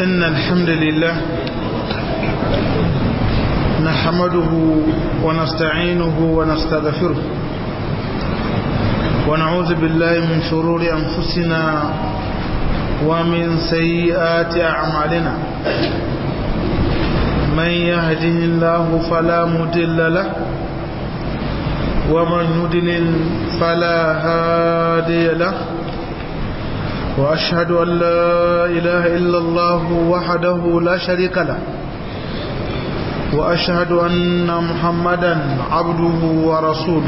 إن الحمد لله نحمده ونستعينه ونستغفره ونعوذ بالله من شرور أنفسنا ومن سيئات أعمالنا من يهده الله فلا مضل له ومن يضلل فلا هادي له وأشهد أن لا إله إلا الله وحده لا شريك له وأشهد أن محمدا عبده ورسوله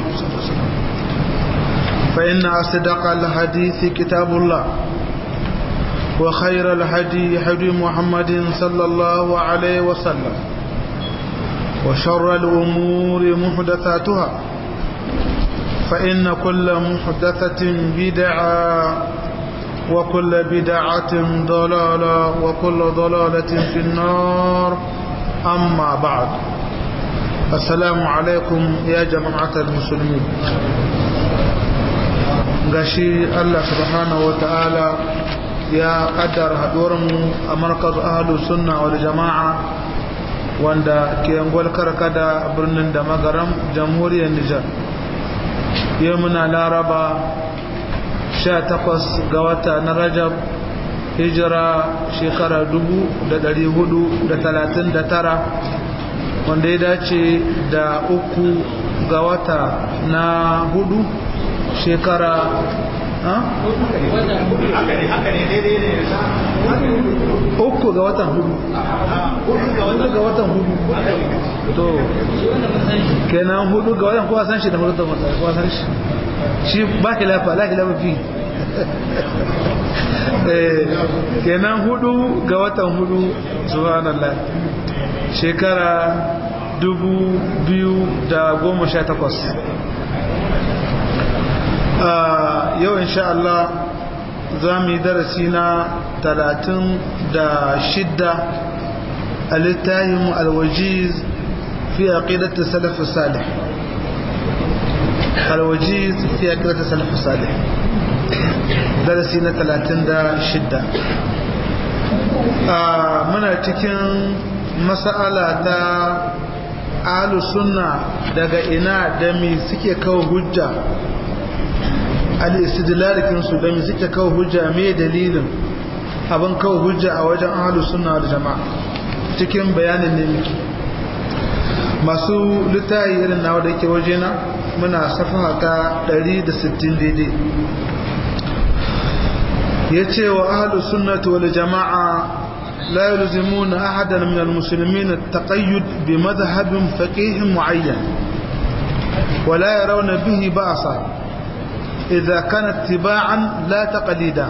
فإن أصدق الحديث كتاب الله وخير الهدي هدي محمد صلى الله عليه وسلم وشر الأمور محدثاتها فإن كل محدثة بدعة وكل بدعة ضلالة وكل ضلالة في النار أما بعد السلام عليكم يا جماعة المسلمين gashi Allah subhanahu wa ta'ala ya kaddara mu a markaz ahlus sunna wal jama'a wanda ke angwal karkada birnin da magaram jamhuriyar Nijar yau muna laraba 18 ga wata na rajab hijira shekara 439 wanda ya dace da uku ga wata na hudu shekara uku ga watan hudu uku ga watan hudu to kenan hudu ga watan kowa san shi da hudu da kowa san shi shi ba ki lafa la ki lafa fi kenan hudu ga watan hudu subhanallah shekara dubu biyu da goma sha takwas yau insha Allah za mu yi darasi na talatin da shidda a littafin alwajiz fi aqidat salaf salih alwajiz fi aqidat salaf salih darasi na talatin da shidda muna cikin mas'ala ta ahlus sunna daga ina da mi suke kawo hujja al-istidlalikin su da mi suke kawo hujja me dalilin abin kawo hujja a wajen ahlus sunna da jama'a cikin bayanin ne miki masu littayi irin nawa da yake wajena muna safaha ta 160 daidai yace wa ahlus sunnati wal jama'a la yalzimuna ahadan min al-muslimin at-taqayyud bi madhhab faqih mu'ayyan ولا يرون به بأسا إذا كان اتباعا لا تقليدا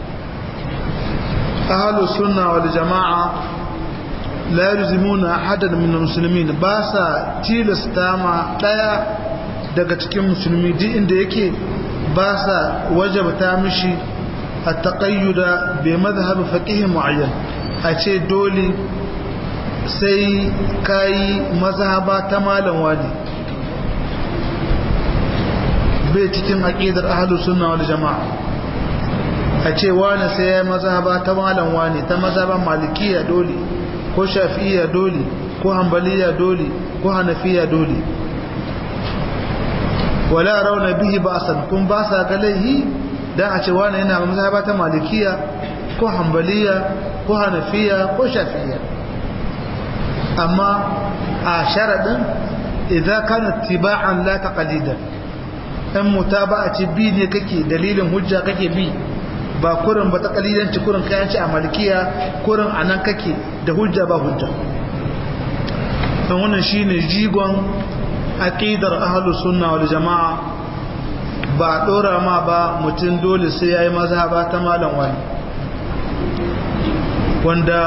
أهل السنة والجماعة لا يلزمون أحدا من المسلمين باسا تيلستاما دايا daga cikin musulmi duk inda yake ba sa wajabta mishi a taƙayyuda bai mazhabi faƙihin mu'ayyan a ce dole sai kayi mazhaba ta malam wani bai cikin aƙidar ahlus sunna wal jama'a a ce wani sai ya mazhaba ta malam wani ta mazhaban malikiya dole ko shafi'iyya dole ko hanbaliya dole ko hanafiya dole wala rauna bihi ba'san kun ba sa ga laihi dan a ce wani yana mazhaba ta malikiya ko hanbaliya ko hanafiya ko shafi'iyya amma a sharadin idza kana tiba'an la taqlidan in mutaba'a ce bi ne kake dalilin hujja kake bi ba kurin ba ta kalilanci kurin kayanci a malikiya kurin a nan kake da hujja ba hujja don wannan shine jigon aqidar ahlus sunna wal jamaa ba dora ma ba mutum dole sai yayi mazhaba ta malam wani wanda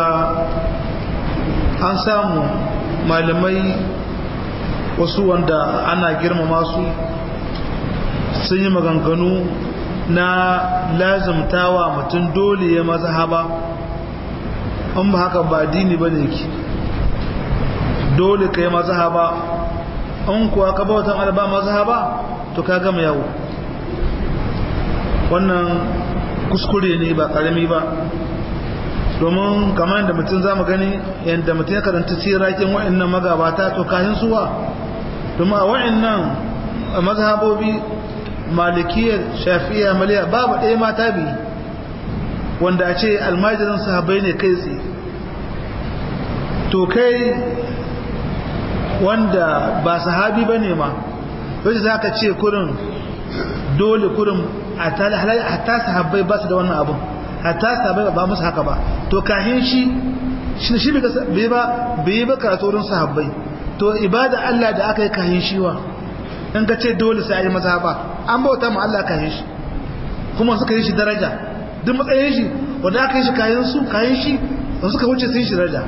an samu malamai wasu wanda ana girmama su sun yi maganganu na lazumtawa mutum dole ya mazhaba an ba haka ba dini ba ne ki dole ka yi mazhaba an kuwa ka bautan alba mazhaba to ka gama yawo wannan kuskure ne ba karami ba domin kamar yadda mutum za mu gani yadda mutum ya karanta sirakin wa'annan magabata to kayan suwa domin a wa'annan mazhabobi malikiyar shafiya maliya babu ɗaya mata biyu wanda a ce almajirin sahabai ne kai tsaye to kai wanda ba sahabi ba ne ma wajen za ka ce kurin dole kurin a ta sahabbai ba su da wannan abin hatta sahabbai ba musu haka ba to kahin shi shi bai ba bai ba karatu wurin sahabbai to ibada Allah da aka yi kahin shi wa in ka ce dole sai a yi maza ba an bauta ma Allah kahin shi kuma suka yi shi daraja duk matsayin shi wanda aka yi shi kayan su kayan shi wanda suka wuce sun shi daraja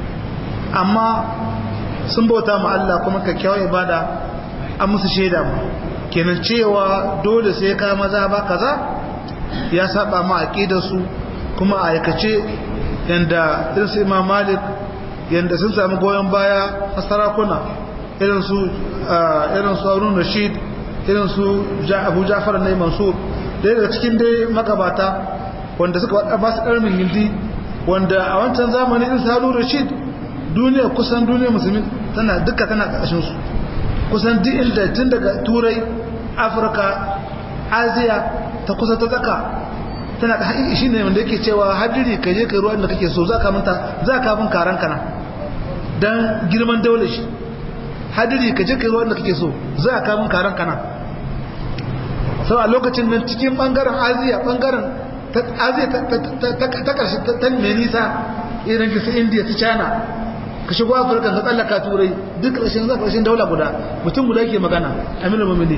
amma sun bauta ma Allah kuma kyakkyawar ibada an musu shaida mu kenan cewa dole sai ka maza ba kaza ya saba ma aqidar su kuma a aikace yanda irin su Imam Malik yanda sun samu goyon baya a sarakuna irin su irin su Harun Rashid irin su Abu Ja'far ne Mansur da daga cikin dai magabata wanda suka wada ba su karmin hindi wanda a wancan zamanin irin su Harun Rashid duniya kusan duniya musulmi tana duka tana ƙarshen su kusan duk inda tun daga turai afirka asiya ta kusa ta tsaka tana ka haƙiƙi shi ne wanda yake cewa hadiri ka je ka ruwa inda kake so za ka minta za ka bin karan kana don girman daular shi hadiri ka je ka ruwa inda kake so za ka bin karan kana sau a lokacin nan cikin ɓangaren asiya ɓangaren asiya ta ƙarshe ta mai nisa irin su indiya su china ka shigo afirka ka tsallaka turai duk ƙarshen za ƙarshen daula guda mutum guda ke magana aminu mamili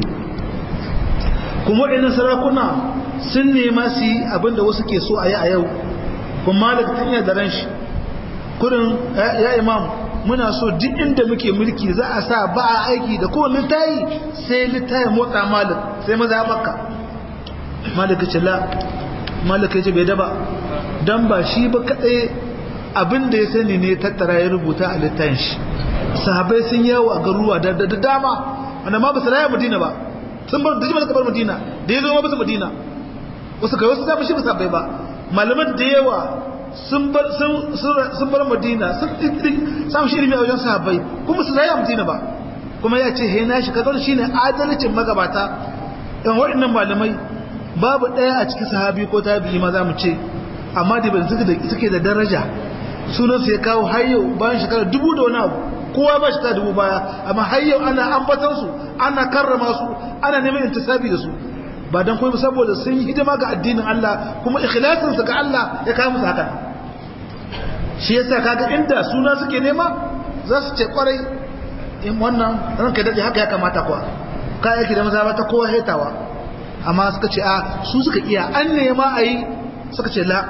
kuma waɗannan sarakuna sun nema su yi abinda wasu ke so a yi a yau kuma malik tun iya daren shi kudin ya imam muna so duk inda muke mulki za a sa ba a aiki da kowane littayi sai littayin motsa malik sai maza makka malik ce la malik ya ce bai daba don ba shi ba kaɗai abin da ya sani ne tattara ya rubuta a littafin shi sahabai sun yawo a garuruwa da dama wanda ma ba su raya madina ba sun bar da jimar kabar madina da ya zo ma basu madina wasu kai wasu zama shi ba sahabbai ba malaman da yawa sun bar madina sun samu shi ilimi a wajen sahabbai kuma su raya madina ba kuma ya ce he na shi kaga shine adalcin magabata yan waɗannan malamai babu ɗaya a cikin sahabi ko tabi'i ma za mu ce amma da ban suke da daraja sunan su ya kawo har yau bayan shekara dubu da wani abu kowa ba shekara dubu baya amma har yau ana ambatan su ana karrama su ana neman intisabi da su ba dan kuma saboda sun yi hidima ga addinin Allah kuma ikhlasin su ga Allah ya kawo musu haka shi yasa kaga inda suna suke nema za su ce kwarai in wannan ranka dade haka ya kamata kuwa ka yake da maza ta kowa hetawa amma suka ce a su suka iya an nema a yi suka ce la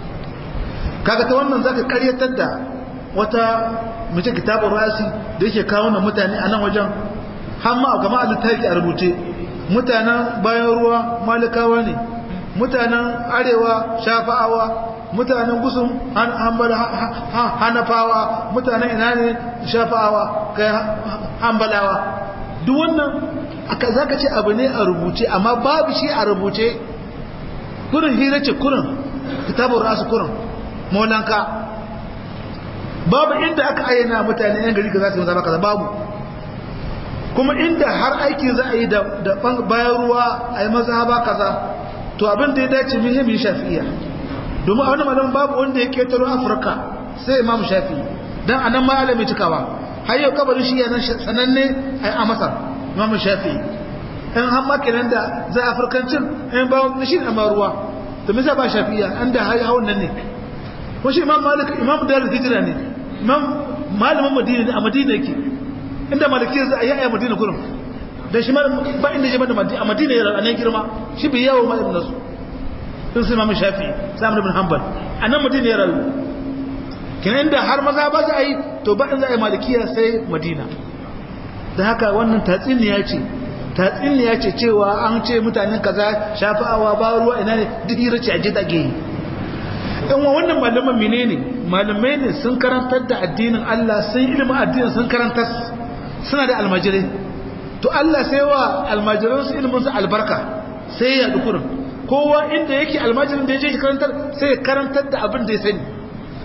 kaga ta wannan zaka karyatar da wata mace kitabun rasi da yake kawo na mutane a nan wajen hamma a gama littafi a rubuce mutanen bayan ruwa malikawa ne mutanen arewa shafa'awa mutanen gusun hanafawa mutanen ina ne shafa'awa kai hambalawa duk wannan aka zaka ce abu ne a rubuce amma babu shi a rubuce kurin hira ce kurin kitabun rasu kurin molanka babu inda aka ayyana mutane yan gari ka za su yi zama kaza babu kuma inda har aiki za a yi da bayan ruwa a yi mazhaba kaza to abin da ya dace muhimmin shafi'iya domin a wani malam babu wanda ya ketaro afirka sai imam shafi don a nan malami cikawa har yau kabarin shi yanar sananne a masar imam shafi in han makinan da za a afirkancin in ba wani shi a ruwa to misa ba shafi'iya an da hawan nan ne ko shi imam malik imam da hijira ne imam malamin madina ne a madina yake inda maliki za a yi a madina kurum da shi ba inda je da a madina ya ranar girma shi bai yawo ma irin nasu sun su imam shafi sam ibn hanbal a nan madina ya rayu kina inda har maza ba za a yi to ba in za a yi malikiya sai madina da haka wannan tatsiniya ce tatsiniya ce cewa an ce mutanen kaza shafa'awa ba ruwa ina ne duk hira ce a je take yi yan wa wannan malaman menene malamai ne sun karantar da addinin Allah sun ilimin addinin sun karantar suna da almajirai to Allah sai wa almajiran su ilimin su albarka sai ya dukurin kowa inda yake almajirin da ya je shi karantar sai ya karantar da abin da ya sani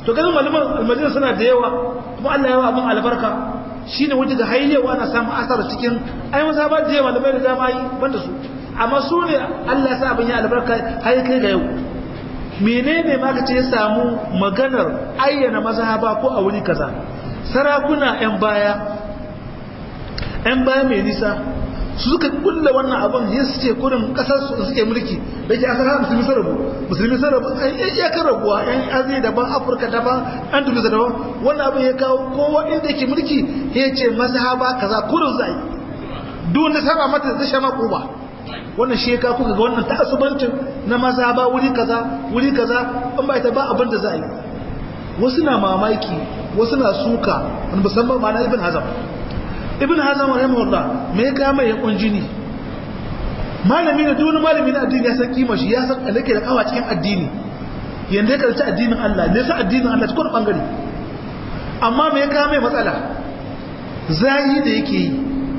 to ganin malaman almadina suna da yawa kuma Allah ya wa abin albarka shine wajen da hayyawa ana samun asar cikin ai masa ba da yawa malamai da dama yi banda su amma su ne Allah ya sa abin ya albarka har kai ga yau menene ma kace ya samu maganar ayyana mazhaba ko a wuri kaza sarakuna yan baya yan baya mai nisa su suka kulla wannan abin ya su ce kurin kasar su suke mulki da ke asar musulmi sun rabu musulmi sun rabu an yi iyakar rabuwa yan aziya daban afirka daban an duniya daban wannan abin ya kawo kowa inda ke mulki ya ce mazhaba kaza kurin zai duk wanda saba mata zai sha makuba wannan shi ya kawo kuka ga wannan ta'assubancin na mazhaba wuri kaza wuri kaza an ba ita ba abin da za a yi wasu na mamaki wasu na suka wani musamman ma na ibn hazam ibn hazam rahimahullah me ya kama ya kunjini malami ne duk wani malami na addini ya san kima shi ya san alake da kawa cikin addini yanda ya karanta addinin Allah ne sa addinin Allah cikin bangare amma me ya kama matsala zahi da yake yi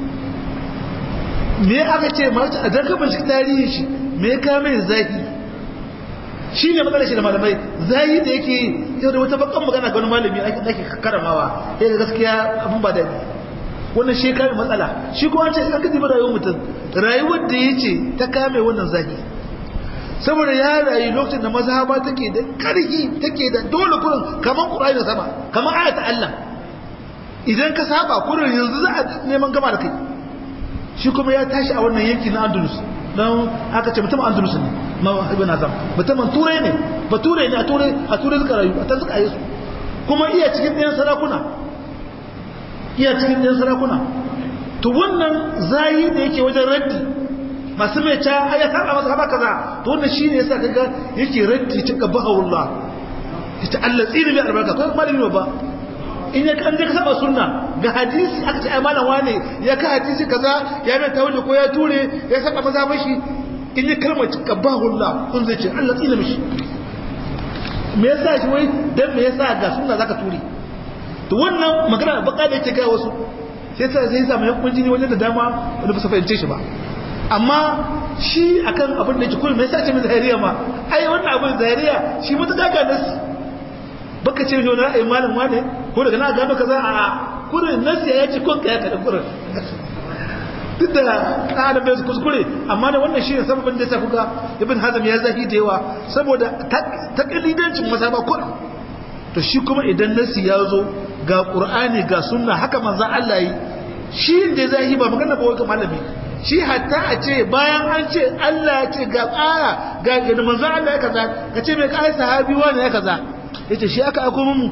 me aka ce mace a darka bincike tarihin shi me ya kama zahi shi ne matsalar shi da malamai zahi da yake yau da wata bakan magana ga wani malami ake karamawa ya ga gaskiya abin ba daɗi wannan shi kame matsala shi kuma ce an kaji rayuwar mutum rayuwar da ya ce ta kame wannan zaki saboda ya rayu lokacin da mazhaba take da karhi take da dole kurin kamar qur'ani da sama kamar ayat Allah idan ka saba kurin yanzu za a neman gama da kai shi kuma ya tashi a wannan yanki na Andalus dan aka ce mutum Andalus ne ma ibn Azam mutumin turai ne ba turai ne a turai a turai suka rayu a tan suka yi su kuma iya cikin ɗayan sarakuna iya cikin ɗan sarakuna to wannan zayi da yake wajen raddi masu mai ca ai ya saba masa haba kaza to wannan shine yasa kaga yake raddi cika bahawullah ita Allah tsiri mai albarka ko malami ba in ya kan ka saba sunna ga hadisi aka ce ai malam wane ya ka hadisi kaza ya mai tawili ko ya ture ya saba maza mashi in ya kalmar cika bahawullah kun zai ce Allah tsiri mishi me yasa shi wai dan me yasa ga sunna zaka ture to wannan magana baka da yake kai wasu sai sai sai samu yankun jini wajen da dama wanda ba su fahimce shi ba amma shi akan abin da yake kullum mai sace mai zahiriya ma ai wannan abin zahiriya shi mutuka ga nasi baka ce shi wani ra'ayi malam wane ko daga na gano kaza a kurin nasi ya ce kun kaya kada kurin duk da ɗan bai su kuskure amma da wannan shi ne sababin da ya sa kuka ibn hazam ya zahi da yawa saboda takalidancin masa ba kurin to shi kuma idan nasi ya zo ga ƙur'ani ga sunna haka manzan Allah yi shi da zai yi ba magana ba wai malami shi hatta a ce bayan an ce Allah ya ce ga ƙara ga ga manzan Allah ya kaza ka ce mai kai sahabi wani ya kaza yace shi aka aiko mu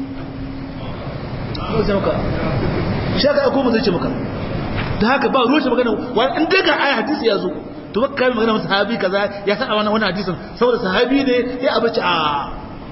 shi aka aiko mu zai ce maka da haka ba ruwa shi magana wani in daga aya hadisi ya zo to baka kai magana sahabi kaza ya sa wannan wannan hadisin saboda sahabi ne ya abaci a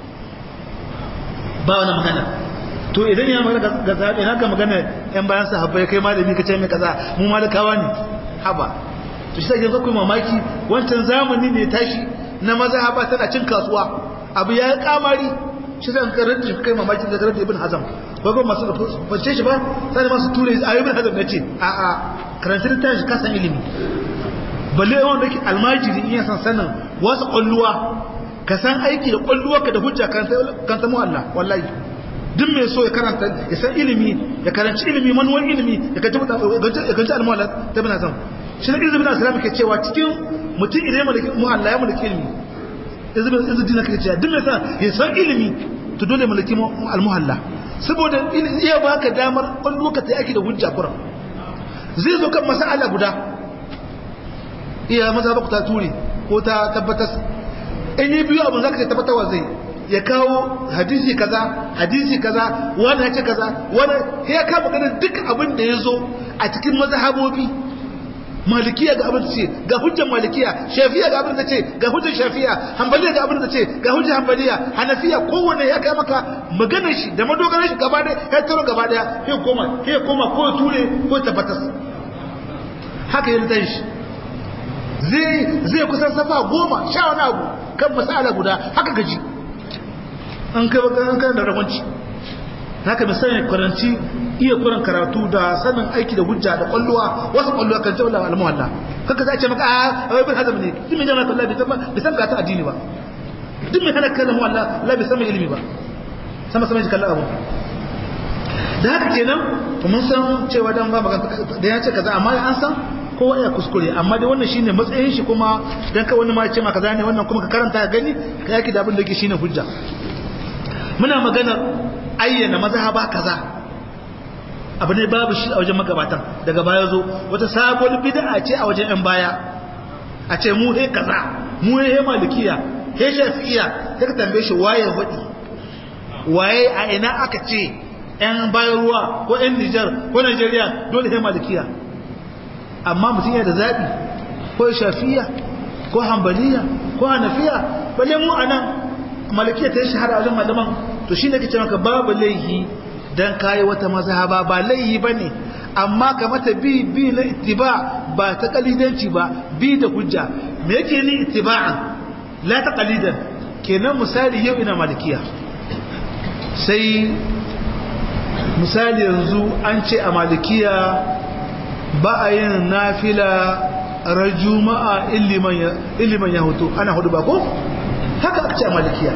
ba wani magana to idan ya magana ga zaɓe na ga magana yan bayan sahabbai kai malami ka ce mai kaza mu malakawa ne haba to shi sai yanzu kuma mamaki wancan zamani ne tashi na maza haba tana cin kasuwa abu ya yi kamari shi sai ka rantsi kai mamaki da rantsi ibn hazam ba ba masu fashe shi ba sai masu ture a ibn hazam nace a a karanta da tashi ka san ilimi balle wanda ke almajiri in ya san sanin wasu kwalluwa ka san aiki da kwalluwarka da hujja kan ta mu Allah wallahi duk mai so ya karanta ya san ilimi ya karanci ilimi manuwar ilimi ya kanci ya kanci almuwala ta bin azam shi ne izinin islam ke cewa cikin mutum idan ya mallaki mu Allah ya mallaki ilimi izinin izinin ke cewa duk mai san ya san ilimi to dole mallaki almuhalla saboda iya baka damar kwalluwarka ta yaki da hujja kuran zai zo kan masala guda iya maza ba ku ta ture ko ta tabbatar in yi biyu abin za ka ce tabbatarwa zai ya kawo hadisi kaza hadisi kaza wani ya ce kaza wani ya kama ganin duk abin da ya zo a cikin mazhabobi malikiya ga abin da ce ga hujjar malikiya shafiya ga abin da ce ga hujjar shafiya hanbaliya ga abin da ce ga hujjar hanbaliya hanafiya kowanne ya kai maka maganar shi da madogarar shi gaba daya ya taro gaba daya ya koma ya koma ko ture ko tabbatas haka ya litan shi zai zai kusan safa goma sha wani abu kan masala guda haka gaji an kai baka an kai da rawanci haka misali karanci iya kuran karatu da sanin aiki da hujja da kwalluwa wasu kwalluwa kan jawla al-muhalla kaka zai ce maka a ibn hazm ne duk mai jama'a Allah bai san bai san ka ta addini ba duk mai hana kana muhalla Allah bai san mai ilimi ba sama sama ji kallon abu da haka kenan mun san cewa dan ba magana da ya ce kaza amma an san kowa ya kuskure amma dai wannan shine matsayin shi kuma dan ka wani ma ce ma kaza ne wannan kuma ka karanta ka gani ka yaki da abin da yake shine hujja muna maganar ayyana mazhaba kaza abu ne babu shi a wajen magabatan daga baya zo wata sabuwar bid'a ce a wajen yan baya a ce mu he kaza mu he malikiya he shafi'iya sai ka tambaye shi waye wadi waye a ina aka ce yan bayan ruwa ko yan Nijar ko Najeriya dole he malikiya amma mutum yana da zabi ko shafi'iya ko hanbaliya ko hanafiya balle mu anan malikiya ta shahara wajen malaman to shine kace maka babu laihi dan kai wata mazhaba ba laihi bane amma ka mata bi bi na ittiba ba ta kalidanci ba bi da hujja me yake ni ittiba'an la ta kalidan kenan misali yau ina malikiya sai misali yanzu an ce a malikiya ba a yin nafila rajuma'a illiman ya hutu ana hudu ba ko haka aka ce a malikiya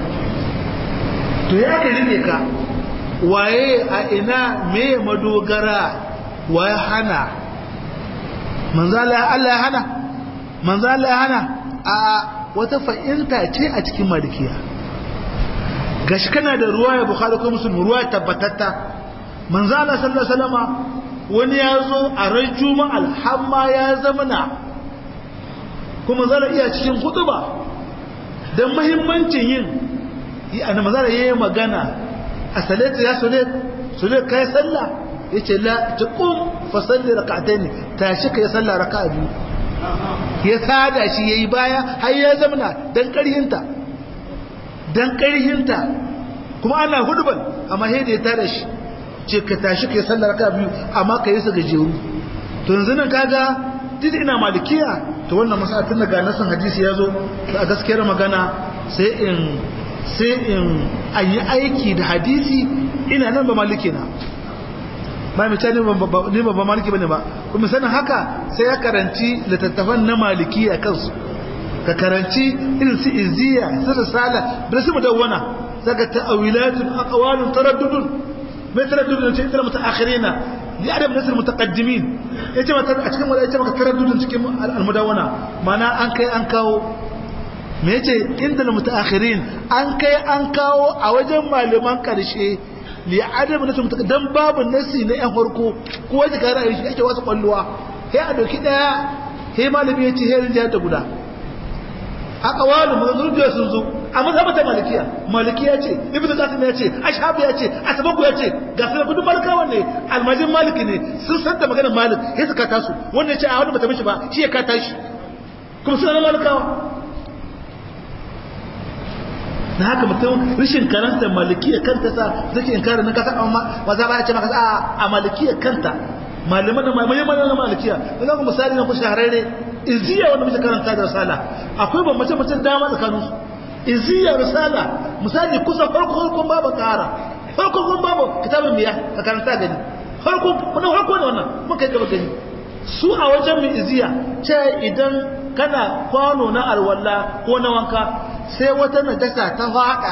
to ya ka rike ka waye a ina me madogara waye hana manzala Allah ya hana manzala ya hana a wata fa'inta ce a cikin malikiya gashi kana da ruwa ya bukhari ko muslim ruwa tabbatatta manzala sallallahu alaihi wasallama wani ya zo a ran juma'a alhamma ya zamana kuma zara iya cikin kutuba don mahimmancin yin yana mazara ya yi magana a salatu ya sulet sulet ka yi sallah ya ce la ta ƙun fasalli raka'atai ne ta shi ka yi sallah raka'a biyu ya sada shi ya yi baya har ya zamana don ƙarhinta don ƙarhinta kuma ana huduban amma sai da ya tada shi ce ka tashi ka yi sallah raka'a biyu amma ka yi su gajeru to yanzu nan kaga duk ina malikiya to wannan masala tun daga nasan hadisi ya zo a gaskiyar magana sai in sai in an yi aiki da hadisi ina nan ba maliki na ba mai ne ba ba maliki bane ba kuma sanin haka sai ya karanci littattafan na maliki a kansu ka karanci irin su iziya su risala da su mudawwana saka ta'awilatun aqwalun taraddudun mai taraddudun ce ita mutaakhirina li adam nasr mutaqaddimin yace mata a cikin wala yace maka taraddudun cikin almudawana mana an kai an kawo me yace inda mutaakhirin an kai an kawo a wajen malaman karshe li adam nasr mutaqaddim babu nasi na yan farko ko waje ka ra'ayi shi ake wasu kwalluwa sai a doki daya sai malami yace sai rinja ta guda a kawalu maganganu biyar sun zo a mazhabata malikiya malikiya ce ibnu qasim ya ce ashabu ya ce asbaku ya ce ga sai gudu malikawa ne almajin maliki ne sun san da maganar malik sai suka tasu wanda ya ce a wanda bata mishi ba shi ya ka tashi kuma suna na malikawa na haka mutum rishin karanta malikiya kanta sa zake in kare nan kasa amma maza ba ya ce maka a malikiya kanta malaman da malaman na malikiya da kuma misali na ku shahararre iziya wanda muke karanta da risala akwai bambance mace dama tsakanin su iziya risala misali kusa farko farkon babu kara farko farkon babu kitabun miya ka karanta gani farko kuma farko ne wannan mun kai gaba gani su a wajen mu iziya ce idan kana kwano na alwala ko na wanka sai wata najasa ta fada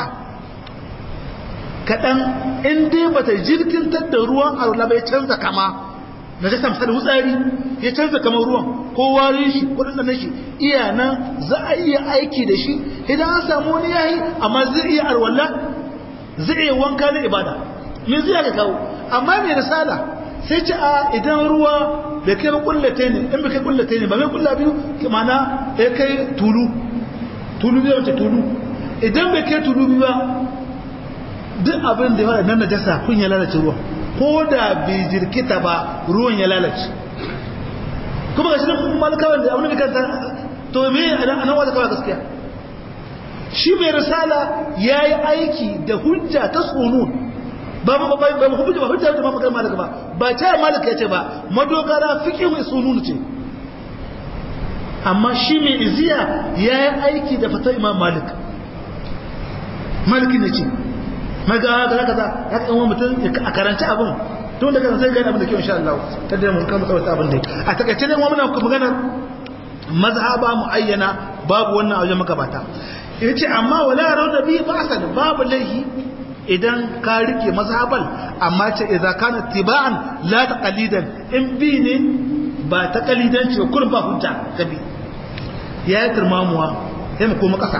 kaɗan in dai bata jirkintar da ruwan alwala bai canza kama na jasa misali wutsari ya canza kamar ruwan ko warin shi ko ɗanɗanen shi iya nan za a iya aiki da shi idan an samu wani yayi amma zai iya alwala zai iya wanka na ibada me zai ga kawo amma mai risala sai ce a idan ruwa bai kai kullate ne in bai kai kullate ne ba mai kulla biyu mana ya kai tulu tulu biyu wace tulu idan bai kai tulu biyu ba duk abin da ya nan najasa kun ya lalace ruwan ko da bai jirkita ba ruwan ya lalace kuma ga shi nan malikawan da abin da kanta to me a nan wata kawai gaskiya shi mai risala ya yi aiki da hujja ta sunun ba ba ba ba ba hujja ba hujja ba magana malika ba ba ta malika yace ba madogara fiqh mai sunun ce amma shi mai iziya ya yi aiki da fata imam malik maliki ne ce maga kaza kaza ya kan wani mutum a karanci abin tun da kan sai gani abin da kyau insha Allah ta da mun kama tsawata abin da a takaice ne mu muna ku magana mazhaba muayyana babu wannan wajen magabata yace amma wala rawda bi ba'san babu laihi idan ka rike mazhabal amma ce idza kana tiba'an la taqalidan in bi ne ba taqalidanci ba kullum ba hujja gabi ya yi turmamuwa sai mu koma kasa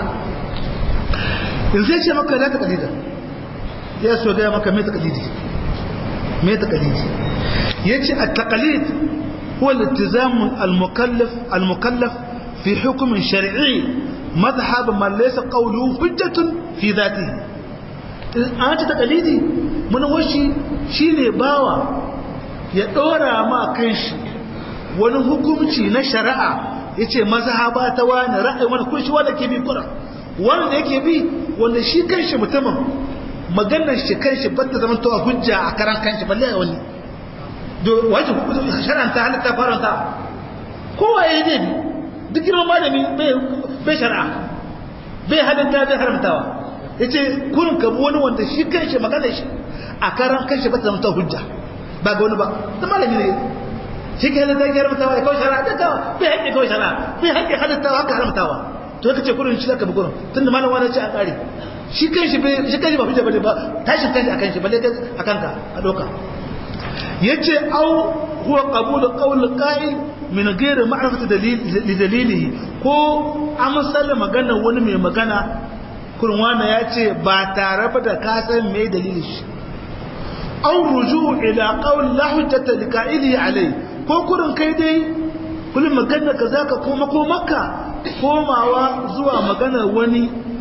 in zai ce maka la taqalidan ya so ga maka me taqalidi me taqalidi yace at-taqalid huwa al-iltizam al-mukallaf al-mukallaf fi hukm shar'i madhhab man laysa qawluhu hujjatun fi dhatihi an ta taqalidi mun washi shine bawa ya dora ma kanshi wani hukunci na shari'a yace mazhaba ta wani ra'ayi wani kun shi wanda ke bi kura wanda yake bi wanda shi kanshi mutumin maganar shi kanshi ba ta zama to hujja a karan kanshi balle wani do wace shar'anta halatta faranta kowa ya yi duk girman malami bai shari'a bai halatta bai haramtawa yace kurin ka wani wanda shi kanshi magana shi a karan kanshi ba ta zama hujja ba ga wani ba ta malami ne shi ke halatta ya haramtawa ya kawai shari'a da kawa bai haƙƙi kawai shari'a bai haƙƙi halattawa haka haramtawa to kace kurin shi zaka bi kurin tunda malam wani ce a kare shi kanshi bai shi kanshi ba hujja bane ba tashin kanshi akan shi balle akan ka a doka yace au huwa qabul qawl qa'il min ghairi ma'rifati dalil li dalilihi ko amsal magana wani mai magana kurwana ya ce ba tare ba da kasan mai dalilin shi an ruju ila qawl la hujjata li qa'ili alai ko kurin kai dai kullum magana ka zaka koma ko makka komawa zuwa maganar wani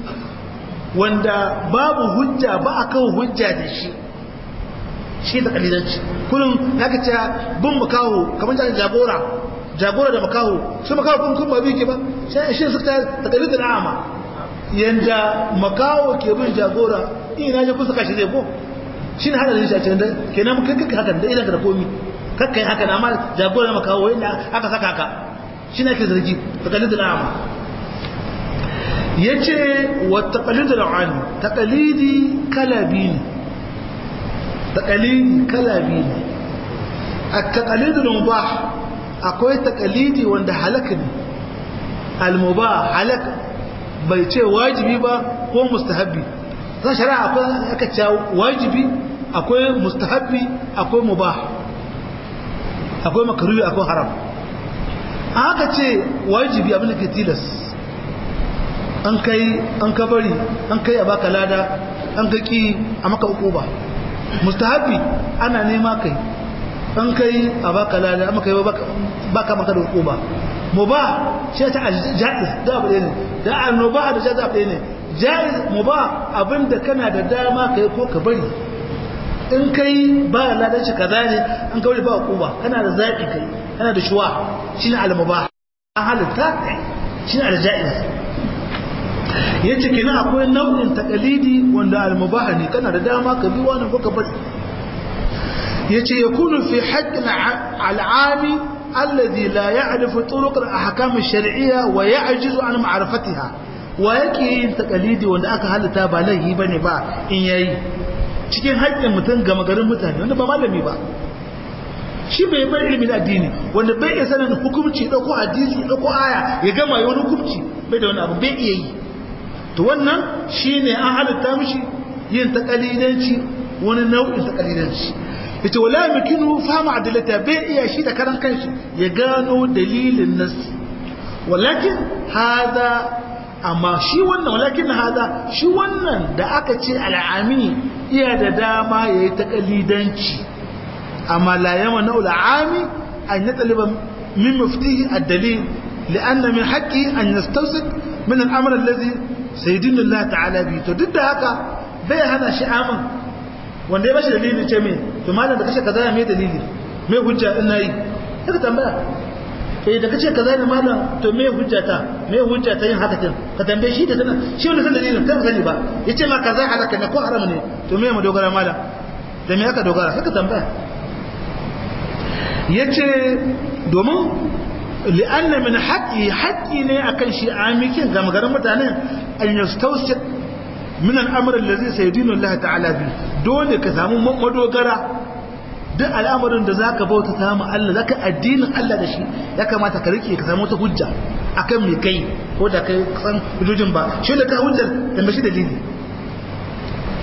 wanda babu hujja ba akan hujja da shi shi da kalilanci kullum haka ce bin makaho kamar jagora jagora da makaho shi makaho kun kun ba bi ke ba shi suka ta kalilin a'ama yanda makawo ke bin jagora ina je kusa kashi zai ko shi ne hadarin shi a cikin da kenan kai kai hakan da idan ka da komi kakkai hakan amma jagora makawo yanda aka saka ka shi ne ake zargi taqalidul a'ma yace wa taqalidul a'ma taqalidi kalabi ne taqalidi kalabi ne at-taqalidul mubah akwai taqalidi wanda halaka ne al-mubah halaka bai ce wajibi ba ko mustahabbi zan shari'a akwai aka ce wajibi akwai mustahabbi akwai mubah akwai makaruhi akwai haram aka ce wajibi abin da ke tilas an kai an ka bari an kai a baka lada an ka ki a maka uku ba mustahabbi ana nema kai an kai a baka lada amma kai baka maka da uku ba mubah shi ta jaiz da abu ne da annoba da jaiz abu ne jaiz mubah abinda kana da dama kai ko ka bari in kai ba ladan shi kaza ne an kawai ba hukuma kana da zaki kai kana da shuwa shine al-mubah an halitta shine al-jaiz yace kina akwai nau'in taqalidi wanda al-mubah ne kana da dama ka bi wani ko ka bari yace yakunu fi haqq al-ami الذي لا يعرف طرق الأحكام الشرعية ويعجز عن معرفتها ويكي تقليدي wanda aka halitta ba laihi bane ba in yayi cikin haƙƙin mutum ga magarin mutane wanda ba malami ba shi bai bar ilimin addini wanda bai iya sanin hukunci dauko hadisi dauko aya ya gama wani hukunci bai da wani abu bai iya yi to wannan shine an halitta mishi yin taqalidanci wani nau'in taqalidanci yace wala yumkinu fahmu adillata bai iya shi da karan kanshi ya gano dalilin nas walakin hada amma shi wannan walakin hada shi wannan da aka ce al'ami iya da dama yayi taqalidanci amma la yama na al'ami an yataliba min muftihi ad-dalil لأن من حقه أن يستوثق من الأمر الذي سيدنا الله تعالى به to duk da haka bai hana shi amin wanda ya bashi dalili ce me to malam da kace kaza ya me dalili me hujja in nayi kaga tambaya eh da kace kaza ne malam to me hujja ta me hujja ta yin haka din ka tambaye shi da tana shi wanda san dalilin kai sani ba yace ma kaza halaka ne ko haram ne to me mu dogara malam da me aka dogara sai ka tambaya yace domin li'anna min haqqi haqqi ne akan shi amikin ga magaran mutanen an yastawsiq min al'amr allazi sayyidinu Allah ta'ala bi dole ka samu madogara duk al'amarin da zaka bauta ta mu Allah zaka addinin Allah da shi ya kamata ka rike ka samu ta hujja akan me kai ko da kai san hujjojin ba shi da ka hujjar da mashi dalili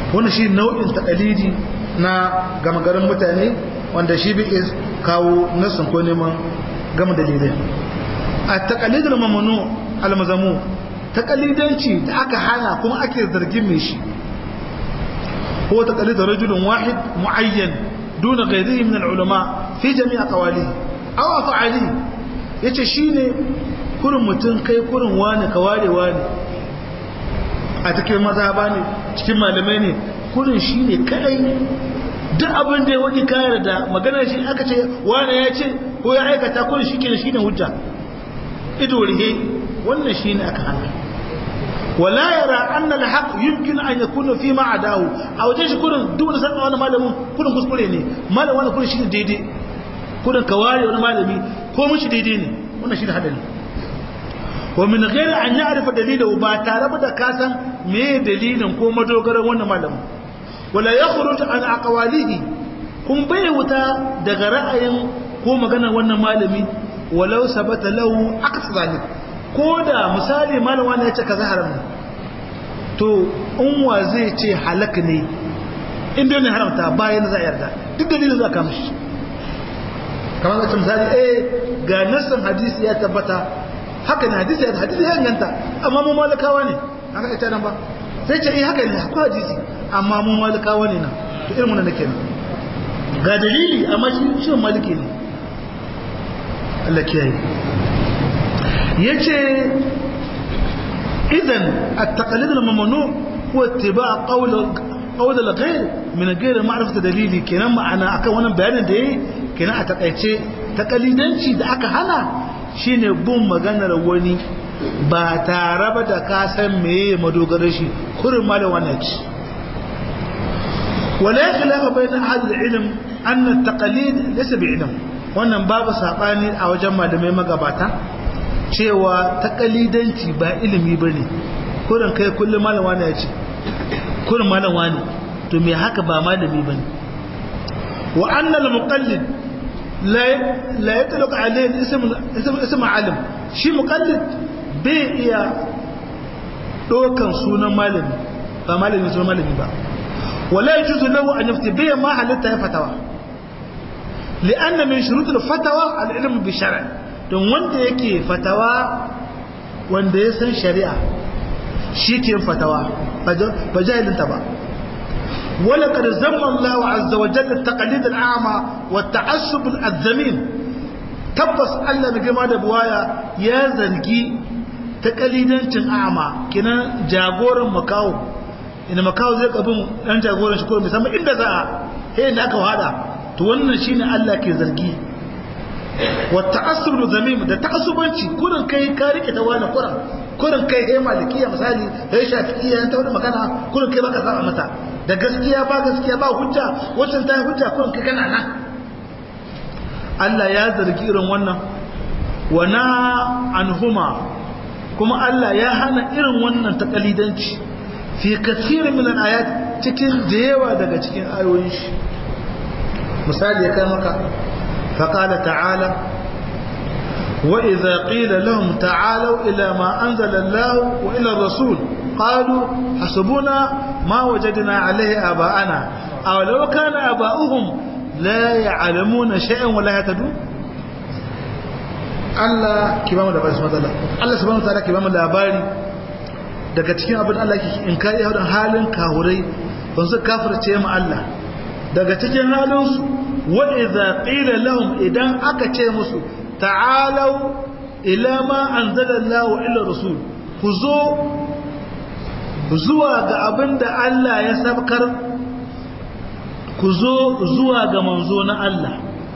wani shi nau'in takalidi na gama garin mutane wanda shi bi kawo nasin ko neman gama dalilai a takalidin mamanu almazamu takalidanci da aka hana kuma ake zargin mai shi هو تقليد رجل واحد معين دون غيره من العلماء في جميع قواله أو أفعاله yace shine kurin mutum kai kurin wani ka ware wani a cikin mazhaba ne cikin malamai ne kurin shine kadai duk abin da ya wani kayar da maganar shi aka ce wani ya ce ko ya aikata kurin shi kenan shine hujja ido rihe wannan shine aka hana ولا يرى أن الحق يمكن أن يكون فيما عداه أو جيش كون دون سنة وانا مالمون كون كسكولي ني مالا وانا كون شيء ديدي كون كواري وانا مالمي كون مش ديدي ني وانا شيء هذا ومن غير أن يعرف دليله با تارب دا كاسا مي دليل كو مدوغر وانا مالم ولا يخرج عن أقواله كون بيوتا daga ra'ayin ko magana wannan malami walau sabata lahu aqsa zalik ko da misali malama ne ya ce kaza haram ne to unwa zai ce halak ne inda ne haramta bayan za a yarda duk dalilin za ka mishi kamar da misali eh ga nassan hadisi ya tabbata haka ne hadisi ya hadisi ya inganta amma mu malakawa ne haka ita nan ba sai ce eh haka ne akwai hadisi amma mu malakawa ne na to irin wannan nake ga dalili amma shi shi maliki ne Allah kiyaye yace idan at-taqlid al-mamnu huwa ittiba' qawl qawl al-ghayr min ghayr ma'rifat dalili kenan ma'ana akan wannan bayanin da yayi kenan a takaice taqlidanci da aka hana shine bin maganar wani ba tare ba da ka san meye madogarar shi kurin malam wannan ci wala khilafa bayna ahad al-ilm anna at-taqlid laysa bi'ilm wannan babu sabani a wajen malamai magabata cewa takalidanci ba ilimi ba ne kurin kai kullum malam wani ya ce kurin malam wani to me haka ba malami ba ne wa annal muqallid la yatlaq alayhi ism ism alim shi muqallid bai iya dokan sunan malami ba malami sunan malami ba wala yajuzu lahu an yafti bai ma halitta ya fatawa لأن من شروط الفتوى العلم بالشرع don wanda yake fatawa wanda ya san shari'a shi ke fatawa ba jahilinta ba wala kad zamma Allah azza wa jalla taqlid al-a'ma wa ta'assub al-azzamin tabbas Allah mai girma da buwaya ya zargi taqlidancin a'ma kinan jagoran makawo ina makawo zai kabin dan jagoran shi ko musamman inda za a he da aka hada to wannan shine Allah ke zargi والتعصب ذميم ده تعصبانci kurin kai ka rike ta wani kurin kurin kai kai malikiya misali kai shafi'iyya ta wani magana kurin kai baka saba mata da gaskiya ba gaskiya ba hujja wannan ta hujja kurin kai kana nan Allah ya zargi irin wannan wa na anhuma kuma Allah ya hana irin wannan takalidanci fi kathirin min al-ayat cikin da yawa daga cikin ayoyin shi misali ya kai maka فقال تعالى وإذا قيل لهم تعالوا إلى ما أنزل الله وإلى الرسول قالوا حسبنا ما وجدنا عليه آباءنا أو لو كان آباؤهم لا يعلمون شيئا ولا يهتدون Allah ki ba mu da basu matsala Allah subhanahu wataala ki ba mu labari daga cikin abin Allah ke in kai yawan halin kahurai ban su kafirce mu Allah daga cikin halin su wa idza qila lahum idan aka ce musu ta'alu ila ma anzala Allah illa rasul ku zo zuwa ga abin da Allah ya sabkar ku zo zuwa ga manzo na Allah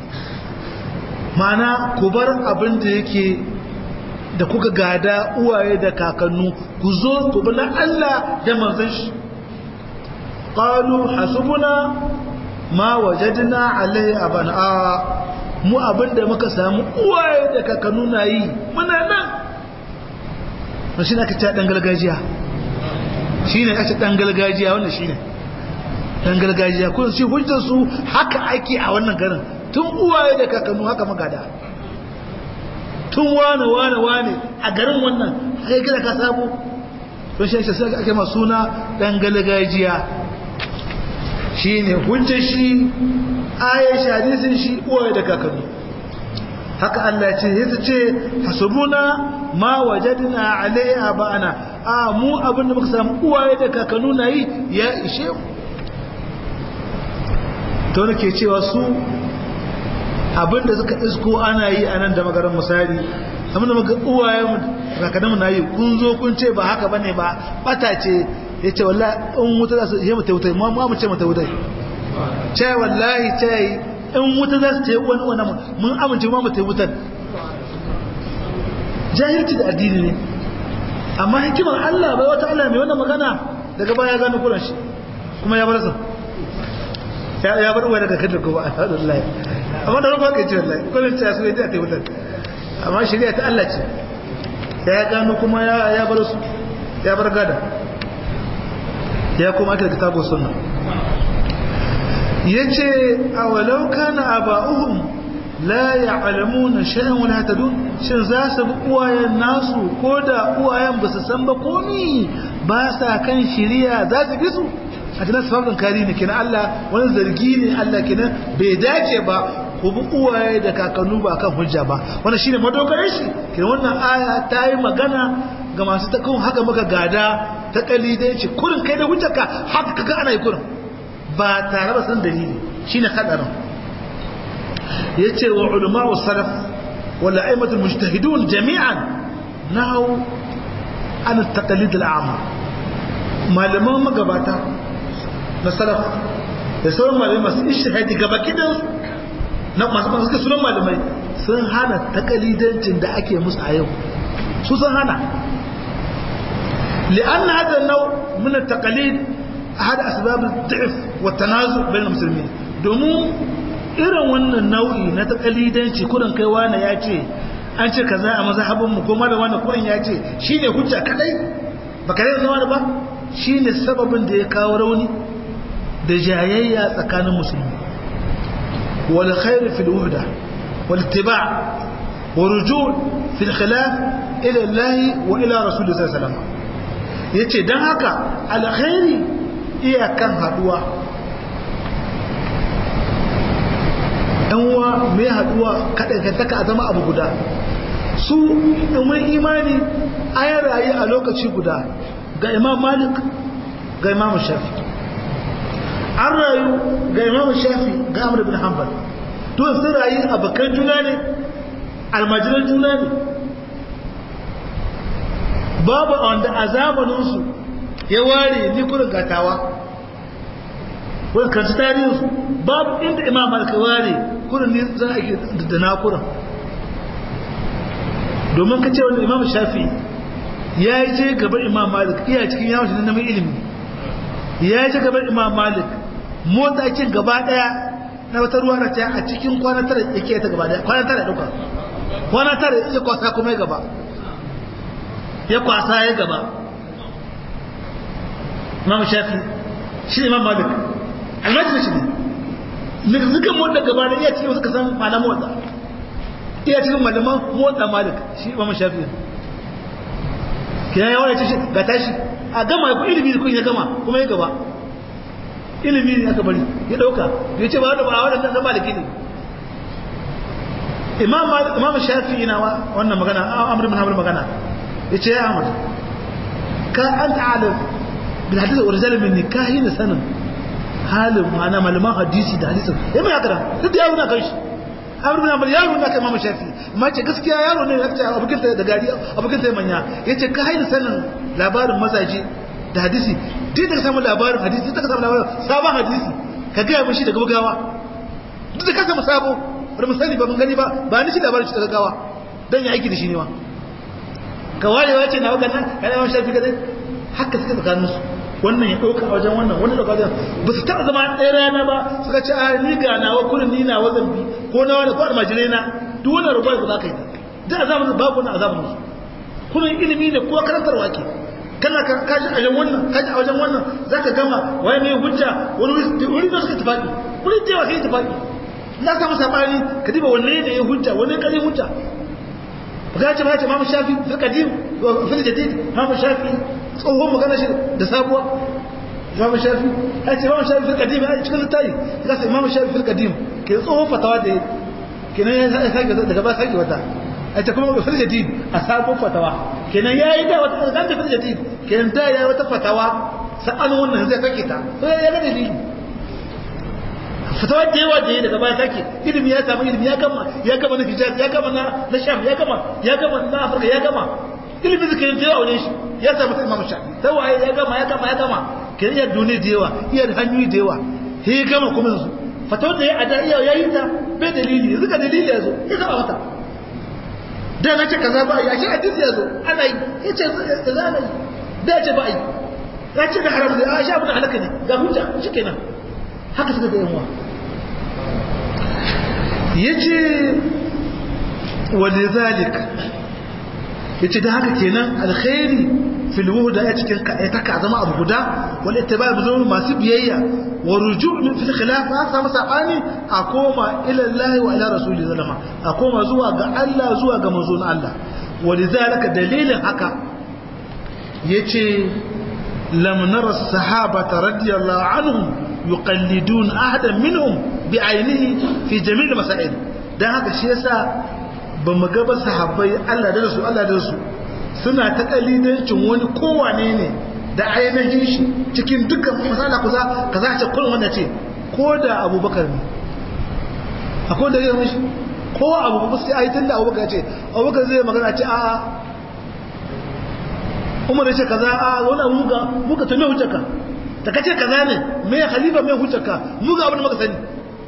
mana ku bar abin da yake da kuka gada uwaye da kakannu ku zo ku bi na Allah da manzon shi qalu hasbuna ma wajadna alaihi abana mu abin da muka samu uwaye da kakannu na yi muna nan shi ne aka ce dan gargajiya shi ne aka ce dan gargajiya wannan shi ne dan gargajiya kun shi hujjar su haka ake a wannan garin tun uwaye da kakannu haka magada tun wane wane wane a garin wannan haka kira ka samu don shi sai ake ma suna dan gargajiya shi ne hujjar shi ayyar hadisin shi uwaye da kakanni haka Allah ce ya ce hasubuna ma wajadna alaiha ba'ana a mu abin da muka samu uwaye da kakannu na yi ya ishe mu to nake cewa su abin da suka isko ana yi a nan da magaran misali abin da muka uwaye mu kakannu na yi kun zo kun ce ba haka bane ba bata ce ya ce wallahi in wuta za su yi mata wuta ma mu ce mata wuta ce wallahi ce in wuta za su ce wani wani mun amince ma mata wutar jahilci da addini ne amma hikimar Allah bai wata Allah mai wannan magana daga baya gano kuran shi kuma ya bar sa ya bar uwa daga kadar kuma alhamdulillah amma da rufa kai ce wallahi kullun ta su yadda ta wutar amma shari'a ta Allah ce ya gano kuma ya bar su ya bar gada ya kuma aka kitabu sunna yace awalau kana aba'uhum la ya'lamuna shay'an wala tadun shin za su bi uwayen nasu ko da uwayen ba su san ba komi ba sa kan shiriya za su bi su a tunan sababin kari ne kenan Allah wani zargi ne Allah kenan bai dace ba ku bi uwaye da kakannu ba kan hujja ba wannan shine madogarar shi kenan wannan aya ta yi magana ga masu ta kan haka muka gada ta kalidanci kurin kai da hujjarka haka kaga ana yi kurin ba tare ba san dalili shine hadarin yace wa ulama'u salaf wal a'immatul mujtahidun jami'an nahu an at-taqlid al-a'ma malaman magabata na salaf da sauran malamai masu ishihadi gaba kidan na masu masu suka sunan malamai sun hana takalidancin da ake musu a yau su sun hana li'an hada nau min at-taqlid ahad asbab ad-da'f wa at-tanazu' bain al-muslimin domin irin wannan nau'i na takalidanci kurin kai wani ya ce an ce kaza a mazhabin mu kuma da wani kurin ya ce shine hujja kadai baka rai zama ba shine sababin da ya kawo rauni da jayayya tsakanin musulmi wal khair fil wuhda wal ittiba' wa ruju' fil khilaf ila Allah wa ila Rasulullah sallallahu alaihi wasallam yace dan haka alkhairi iyakan haduwa uwa mai haduwa kaɗaikataka a zama abu guda su ɗumin imani an rayu a lokaci guda ga imam malik ga imam shafi an rayu ga imam shafi ga amur bin hanbal to sun rayu a bakan juna ne almajiran juna ne babu wanda a zamaninsu ya ware ni kurin gatawa wani kanci tarihinsu babu inda imam malik ware kurin ne za a yi da nakuran domin ka ce wani imam shafi ya yi je gaban imam malik iya cikin yawon shi na neman ilimi ya yi je gaban imam malik motsa cin gaba daya na wata ruwa na ta a cikin kwana tara ya ke ta gaba daya kwana tara ya duka kwana tara ya kwasa kuma ya gaba ya kwasa ya gaba imam shafi shi imam malik almajin shi ne zikan motsa gaba da iya cikin suka san malam motsa iya cikin malaman motsa malik shi imam shafi kina yawa ya ce ga tashi a gama ya ku ilimi da kun ya gama kuma ya gaba ilimi ne aka bari ya dauka ya ce ba wadda ba wadda na maliki ne imam shafi ina wannan magana amur bin hamur magana ya ce ya amur ka an ta'alar bin hadisa original min ne ka yi na sanin halin ma'ana malaman hadisi da hadisin ya mai haka duk da yaro na kan shi amur bin hamur yaro na kai imam shafi amma ce gaskiya yaro ne ya ce abokin ta da gari abokin ta manya ya ce ka yi na sanin labarin mazaje da hadisi duk da ka samu labarin hadisi duk da ka samu labarin sabon hadisi ka gaya mishi daga bugawa duk da ka samu sabo bari mu sani ba mun gani ba ba ni shi labarin shi daga gawa dan ya aiki da shi ne ma ka warewa ce na wakan nan kana yawan shafi kadai haka suka tsakanin su wannan ya dauka a wajen wannan wannan dauka wajen ba su taɓa zama ɗaya rana ba suka ce a ni ga nawa kurin ni na wazan bi ko na wani ko almajirai na duk wannan rubuwa ba za ka yi da a zamanin babu wannan a zamanin su kurin ilimi ne ko karantarwa ke kana kaji a wajen wannan kaji a wajen wannan zaka gama waye mai hujja wani wuri da suka tafaki wuri da yawa sai tafaki na samu sabani ka diba wanne ne ya hujja wanne kare hujja ga ce ba ce mamu shafi fil qadim wa fil jadid mamu shafi tsohon magana shi da sabuwa imam shafi ya ce imam shafi fil qadim ya cikin littafi ya ce imam shafi fil qadim ke tsohon fatawa da kenan ya sake daga ba sake wata a ta kuma fil jadid a sabon fatawa kenan yayi da wata kan da fil jadid kenan da yayi wata fatawa sa'an wannan zai sake ta to ya ga dalili fatawa da yawa da yayi daga baya sake ilimi ya samu ilimi ya gama ya gama na hijaz ya gama na na sham ya gama ya gama na afirka ya gama ilimin zikirin da yawa ne shi ya samu imam shafi sai waye ya gama ya gama ya gama kenan ya duniya da yawa iya hanyoyi da yawa sai ya gama kuma yanzu fatawar da ya ada iya yayi ta bai dalili yanzu ka dalili ya zo ya saba mata da na ce kaza ba ya shi hadisi ya zo ana yi ya ce za ana yi da ya ce ba yi ya ce da haram da a sha abin halaka ne ga hujja shi kenan haka suka ga yamuwa ya ce wale zalik ya ce da haka kenan alkhairi filwu da ya cikin ka zama abu guda wal ittiba bi zuwa masu biyayya wa ruju' min fil khilaf ha samu sabani a koma ila Allah wa ila rasuli zalama a koma zuwa ga Allah zuwa ga manzon Allah walidhalika dalilin haka yace lam nara sahabata radiyallahu anhum yuqallidun ahadan minhum bi ainihi fi jami' masail dan haka shi yasa bamu ga ba sahabbai Allah da su Allah da su suna ta kalidancin wani kowane ne da ainihin shi cikin dukkan masala kusa ka za ce kullum wanda ce ko da abubakar ne akwai da zai mishi ko abubakar sai ayi tun da abubakar ce abubakar zai magana ce a'a umar ya ce kaza a wani abu muka muka ta mai hujjaka ta kace kaza ne mai khalifa mai hujjaka muka abin da muka sani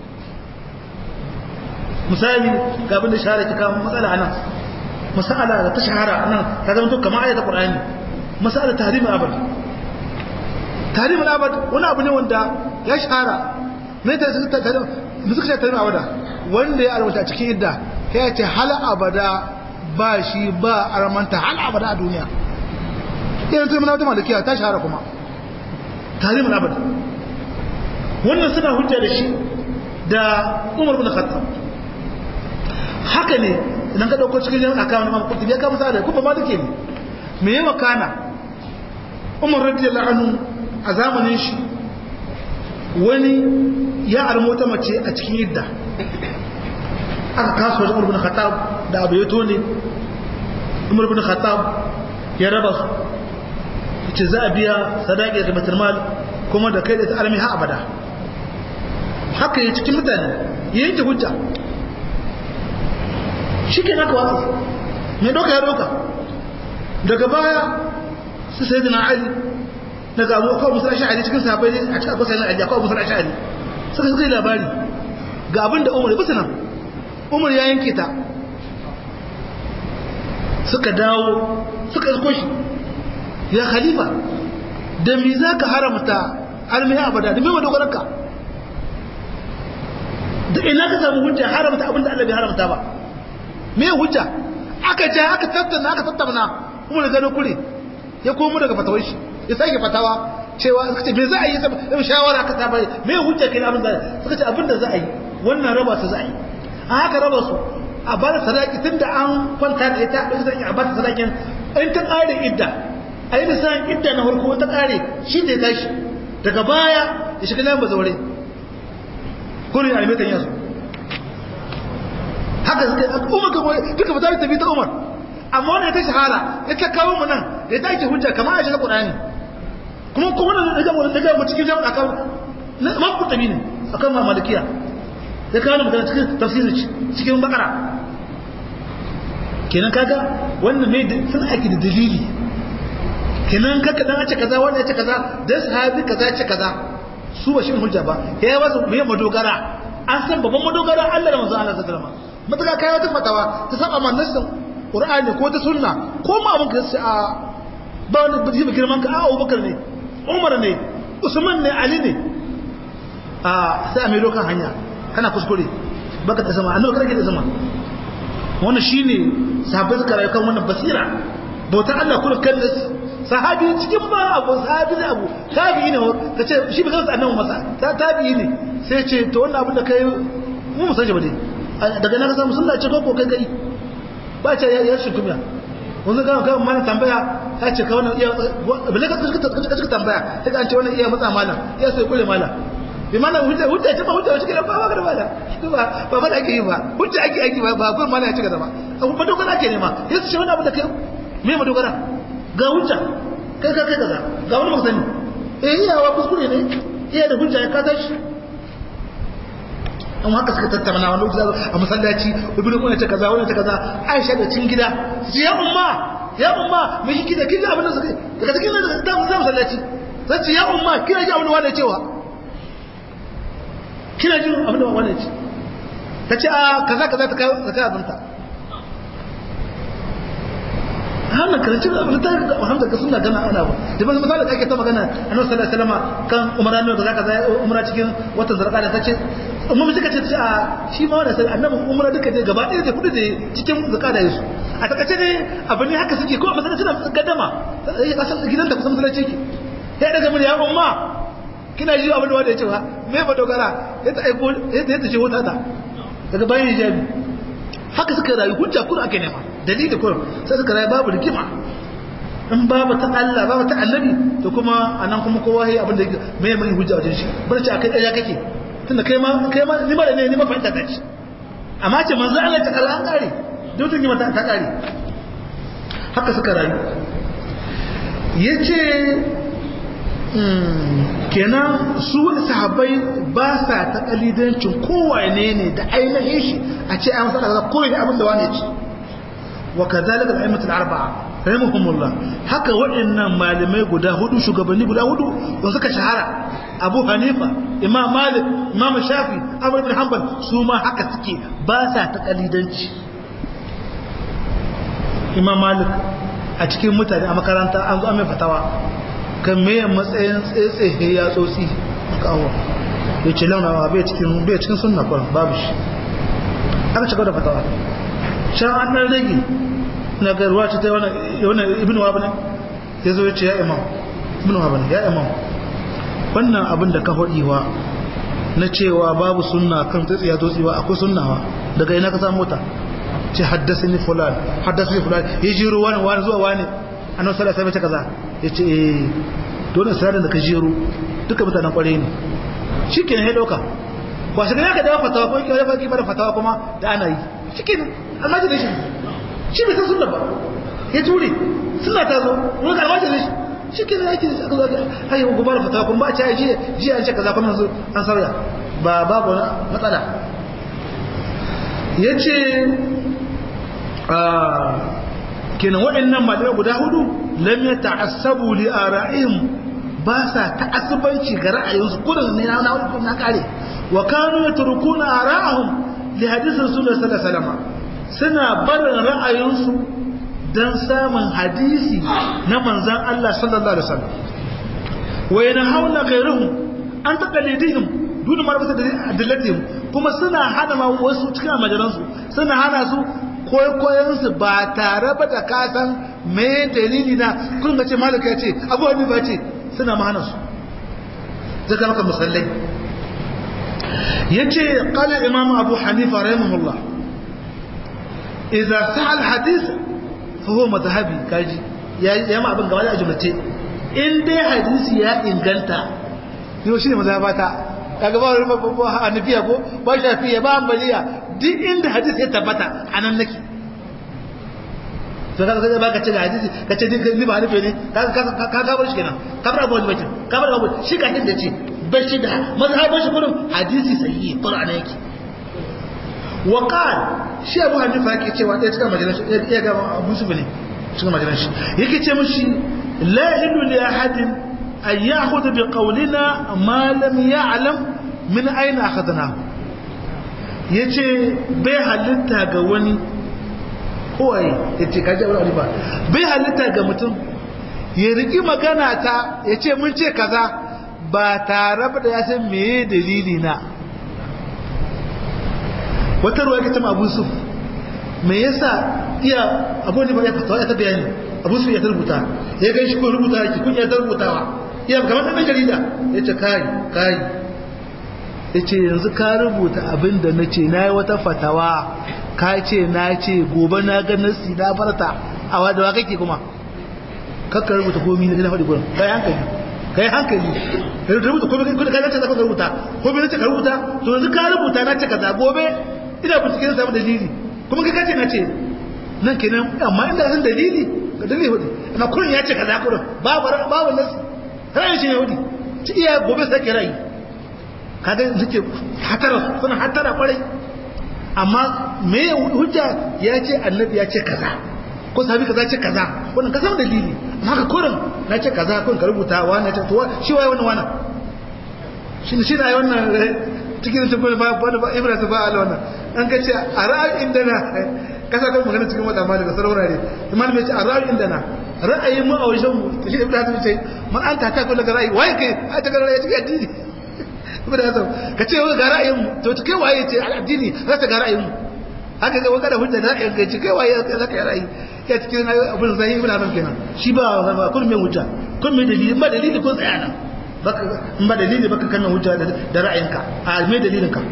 misali ga abin da shahara ki kawo matsala anan masala da ta shahara anan ta zama to kamar ayatul qur'ani masala tahrim al-abad tahrim al-abad wani abu ne wanda ya shahara me ta suka tahrim me suka ce tahrim abada wanda ya alwata cikin idda ya ce hal abada ba shi ba armanta hal abada a duniya irin tahrim al-abad malikiya ta shahara kuma tahrim al-abad wannan suna hujja da shi da Umar bin Khattab haka ne idan ka dauko cikin akawun Imam Qurtubi ya kama sada kuma ma take ne me yawa kana Umar radiyallahu anhu a zamanin shi wani ya armo ta mace a cikin idda aka kaso da Umar bin Khattab da Abu Yato ne Umar bin Khattab ya raba su yace za a biya sadaqi da baitul mal kuma da kai da ta almi ha abada haka yi cikin mutane yanke hujja shi ke naka watsa mai doka ya doka daga baya su sai dina ali daga abu kawai musul asha'ari cikin sahabai ne a cikin akwai sanar ali kawai musul asha'ari suka suka yi labari ga abin da umar bisa nan umar ya yanke ta suka dawo suka isko shi ya khalifa da me za ka haramta almiya abada da mai dogaranka da ina ka samu hujja haramta abin da Allah bai haramta ba me hujja aka ja aka tattauna aka tattauna kuma da gano kure ya komo daga fatawar shi ya sake fatawa cewa suka ce me za a yi sai shawara aka ta bai me hujja kai abin da suka ce abin da za a yi wannan raba su za a yi a haka raba su a ba da sadaki tunda an kwanta da ita da sadaki a ba ta sadakin in ta kare idda a yi misalin idda na farko ta kare shi da ya tashi daga baya ya shiga nan bazaure kurin almetan yasu haka suka umar ka boye duka ba ta tafi ta umar amma wannan ta shahara ya ta kawo mu nan da ta ake hujja kamar a shiga qur'ani kuma kuma wannan daga mu daga mu cikin jama'a kan ma ku tabi ne akan ma malikiya ya kawo mu cikin tafsiri cikin bakara kenan kaga wannan mai sun aiki da dalili kenan kaka dan a ce kaza wannan ya ce kaza dan sahabi kaza ya ce kaza su ba shi hujja ba ya yi wasu mai madogara an san babban madogara Allah da manzo Allah sallallahu alaihi wasallam mutaka kai wata fatawa ta saba man nassin Qur'ani ko ta sunna ko ma abun ka sai a ba wani biji ba girman ka a Abubakar ne Umar ne Usman ne Ali ne a sai a mai dokan hanya kana kuskure baka ta sama annabi kake da sama wannan shine sahabbai suka rayu kan wannan basira bauta Allah kullu kan sahabi cikin ba abu sahabi ne abu tabi'i ne ka ce shi ba kansa annabi masa ta tabi'i ne sai ce to wannan abin da kai mu musaje ba dai daga nan ka samu sunna ce ko kai kai ba ce ya shi kuma wanzu ga ga mana tambaya ta ce ka wannan iya bale ka ka tambaya sai ka ce wannan iya matsa malam iya sai kure malam bi mana hujja hujja ce ba hujja ce ba ba ga malam ba ba ba ake yi ba hujja ake ake ba ba gurin malam ya ci gaba ba abu ba dogara ake nema yasu ce wannan abu da kai me ma dogara ga hujja kai ka kai kaza ga wani musani eh iya wa kuskure ne iya da hujja ya kaza shi an haka suka tattauna wani lokaci a masallaci ibnu kuna ta kaza wani ta kaza aisha da cin gida su ya umma ya umma me shi kida kida abin da suka daga cikin da ta mu masallaci sai ce ya umma kina ji abin da wani cewa kina ji abin da wani ce ta ce a kaza kaza ta kai ta azanta hannun karancin abin ta Muhammad ka suna gana ana ba da ban misali ake ta magana annabi sallallahu alaihi wasallam kan umra ne da zaka zai umra cikin watan zarqada tace umma suka ce a shi ma wannan sai annabi umra duka dai gaba ɗaya da kudi da cikin zarqada yasu a takace ne abin ne haka suke ko a masallaci na gaddama ya kasan gidan da kusan masallaci ke ya daga mun ya umma kina ji abin da wanda ya ce ba me ba dogara ya ta aiko ya ta ce wata ta daga bayan hijabi haka suka rayu hujja kun ake nema dalili kurum sai suka rayu babu rigima in babu ta Allah babu ta annabi to kuma anan kuma kowa yayi abin da me mai hujja wajen shi bar ce akai ɗaya kake tunda kai ma kai ma ni ma da ne ni ma fahimta ta shi amma ce manzo Allah ta kalla an kare dutun yi mata ta kare haka suka rayu yace kenan su sahabbai ba sa ta kalidancin kowane ne da ainihin shi a ce an saka koyi da abin da wane ce wa kazalika al-a'immatul arba'a rahimahumullah haka waɗannan malamai guda hudu shugabanni guda hudu da suka shahara Abu Hanifa Imam Malik Imam Shafi Ahmad bin Hanbal su ma haka suke ba sa ta kalidanci Imam Malik a cikin mutane a makaranta an zo an mai fatawa kan meye matsayin tsetsehe ya tsotsi kawo ya ce launawa bai cikin bai cikin sunna kwan babu shi aka cika da fatawa shan an ɗan rage na garuwa ce ta wani ibn wa bane ya zo ya ce ya imam ibn wa bane ya imam wannan abin da ka faɗiwa na cewa babu sunna kan tsitsi ya tsotsi ba akwai sunnawa daga ina ka samu mota ce haddasa ni fulan haddasa ni fulan ya jiro wani wani zuwa wani annabi sallallahu alaihi wasallam kaza yace eh dole sai da ka jiro duka mutanen kware ne shikenan ya dauka ba shi ne ka dawo fatawa ko kai baki bar fatawa kuma da ana yi shikenan amma da shi shi bai san sunna ba ya ture sunna ta zo mun ga amma da shi shikenan yake aka zo ai ko bar fatawa kuma ba ta ji ji an ce kaza kuma yanzu an sauya ba babu matsala yace kenan waɗannan malamai guda hudu lam ya ta'assabu li ara'ihim ba sa ta'assubanci ga ra'ayinsu kudin ne na wani na kare wa kanu yatrukuna ara'ahum li hadith rasulullah sallallahu alaihi wasallam suna barin ra'ayinsu dan samun hadisi na manzon Allah sallallahu alaihi wasallam wa yanhauna ghayruhum an taqalidihim dun marfata da adillatihim kuma suna hana ma wasu cikin majalansu suna hana su kwaikwayensu ba tare ba da kasan mai dalili na kun ga ce malaka ya ce abu hannu ba ce suna mahana su zaka maka musallai ya ce kala imamu abu hanifa rahimahullah idan sa'al hadis fa huwa mazhabi kaji ya ma abin gaba da ajumlace in dai hadisi ya inganta yau shine mazhabata kaga ba wani babban hanafiya ko ba shafiya ba ambaliya duk inda hadisi ya tabbata a nan nake to kaga sai baka ce hadisi ka ce ni ba hanafi ne ka ka ka bar shi kenan ka bar abu bakin ka bar abu shi ka da ce bar shi da mazhabin shi kullum hadisi sahihi qur'ani yake wa qal shi abu hanifa yake cewa dai cikin majalis ya ga abu su ne cikin majalis yake ce mushi la ilu li ahadin an ya'khudha bi qawlina ma lam ya'lam min ayna akhadnahu yace bai halitta ga wani kowai yace kaje wani ba bai halitta ga mutum ya riki magana ta yace mun ce kaza ba tare da ya san meye dalili na wata ruwa yake ta abu su me yasa iya abu ne ba ya fatawa ya ta bayani abu su ya ta rubuta ya gan shi ko rubuta yake kun ya ta rubutawa iya kamar ɗan jarida ya ce kai kai ya ce yanzu ka rubuta abin da na ce na yi wata fatawa ka ce na ce gobe na ga nasi na farta a wa da wa kake kuma kakka rubuta komai na faɗi gurin kai hankali kai hankali kai rubuta komai kai kai ce zaka rubuta komai ne ka rubuta to yanzu ka rubuta na ce kaza gobe ina bincike na samu dalili kuma kai kace na ce nan kenan amma inda san dalili ga dalili hudu amma kullun ya ce kaza kullun babu babu nasi ra'ayin shi ne hudu ci iya gobe sai ke rai kaga suke hatara suna hatara kwarai amma me hujja ya ce annabi ya ce kaza ko sahabi kaza ce kaza wannan ka samu dalili amma ka kurin na ce kaza kun ka rubuta wa na ce to shi waye wannan wannan shi shi na wannan cikin tabbata ba ba ba ibrahim ba ala wannan an ka ce a ra'ayin da na kasa kan magana cikin wata mali da sarwara ne imam mai ce a ra'ayin da na ra'ayin mu a wajen mu shi ibrahim ce man an ta ta kullu ga ra'ayi waye kai a ta ga ra'ayi cikin addini ibrahim ka ce ga ra'ayin mu to kai waye ce addini za ta ga ra'ayin mu haka ga wanda hujja da ra'ayin kai kai waye za ka yi ra'ayi ya cikin abin zai ibn adam kenan shi ba ba kun mai hujja kun mai dalili ba dalili kun tsaya nan baka in ba dalili baka kanna hujja da ra'ayinka a mai dalilin ka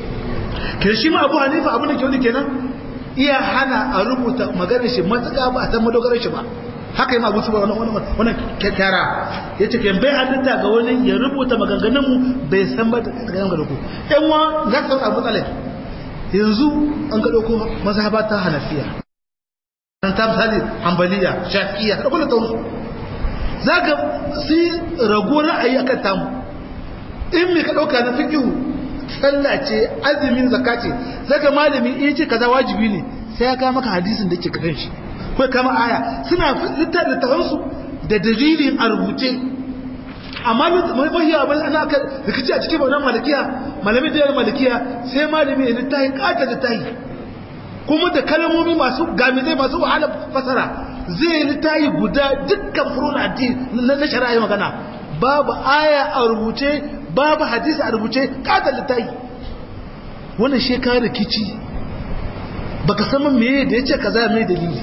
ke shi ma Abu Hanifa abin da ke wani kenan iya hana a rubuta maganar shi matuƙa ba a san madogarar shi ba haka yi ma abu suba wannan wannan kyakkyara ya ce bai halitta ga wani ya rubuta maganganun mu bai san ba daga yan ga doko yan wa za ka abu tsalai yanzu an ga doko mazhaba ta hanafiya an ta misali hanbaliya shafi'iya da kula ta wasu za ka su rago ra'ayi akan tamu in mai ka ɗauka na fikihu sallah ce azumin zakka ce za ka malami in ce kaza wajibi ne sai ya kama maka hadisin da ke kan shi ko kama aya suna littafin littafansu da dalilin a rubuce amma mafi abin ana aka rikici a cikin wannan malikiya malamin da malikiya sai malami ya littafi kata littafi kuma da kalmomi masu gamizai masu wahala fasara zai littafi guda dukkan furun addini na shari'a magana babu aya a rubuce babu hadisi a rubuce kata littafi wannan shekara rikici baka san me da yace kaza me dalili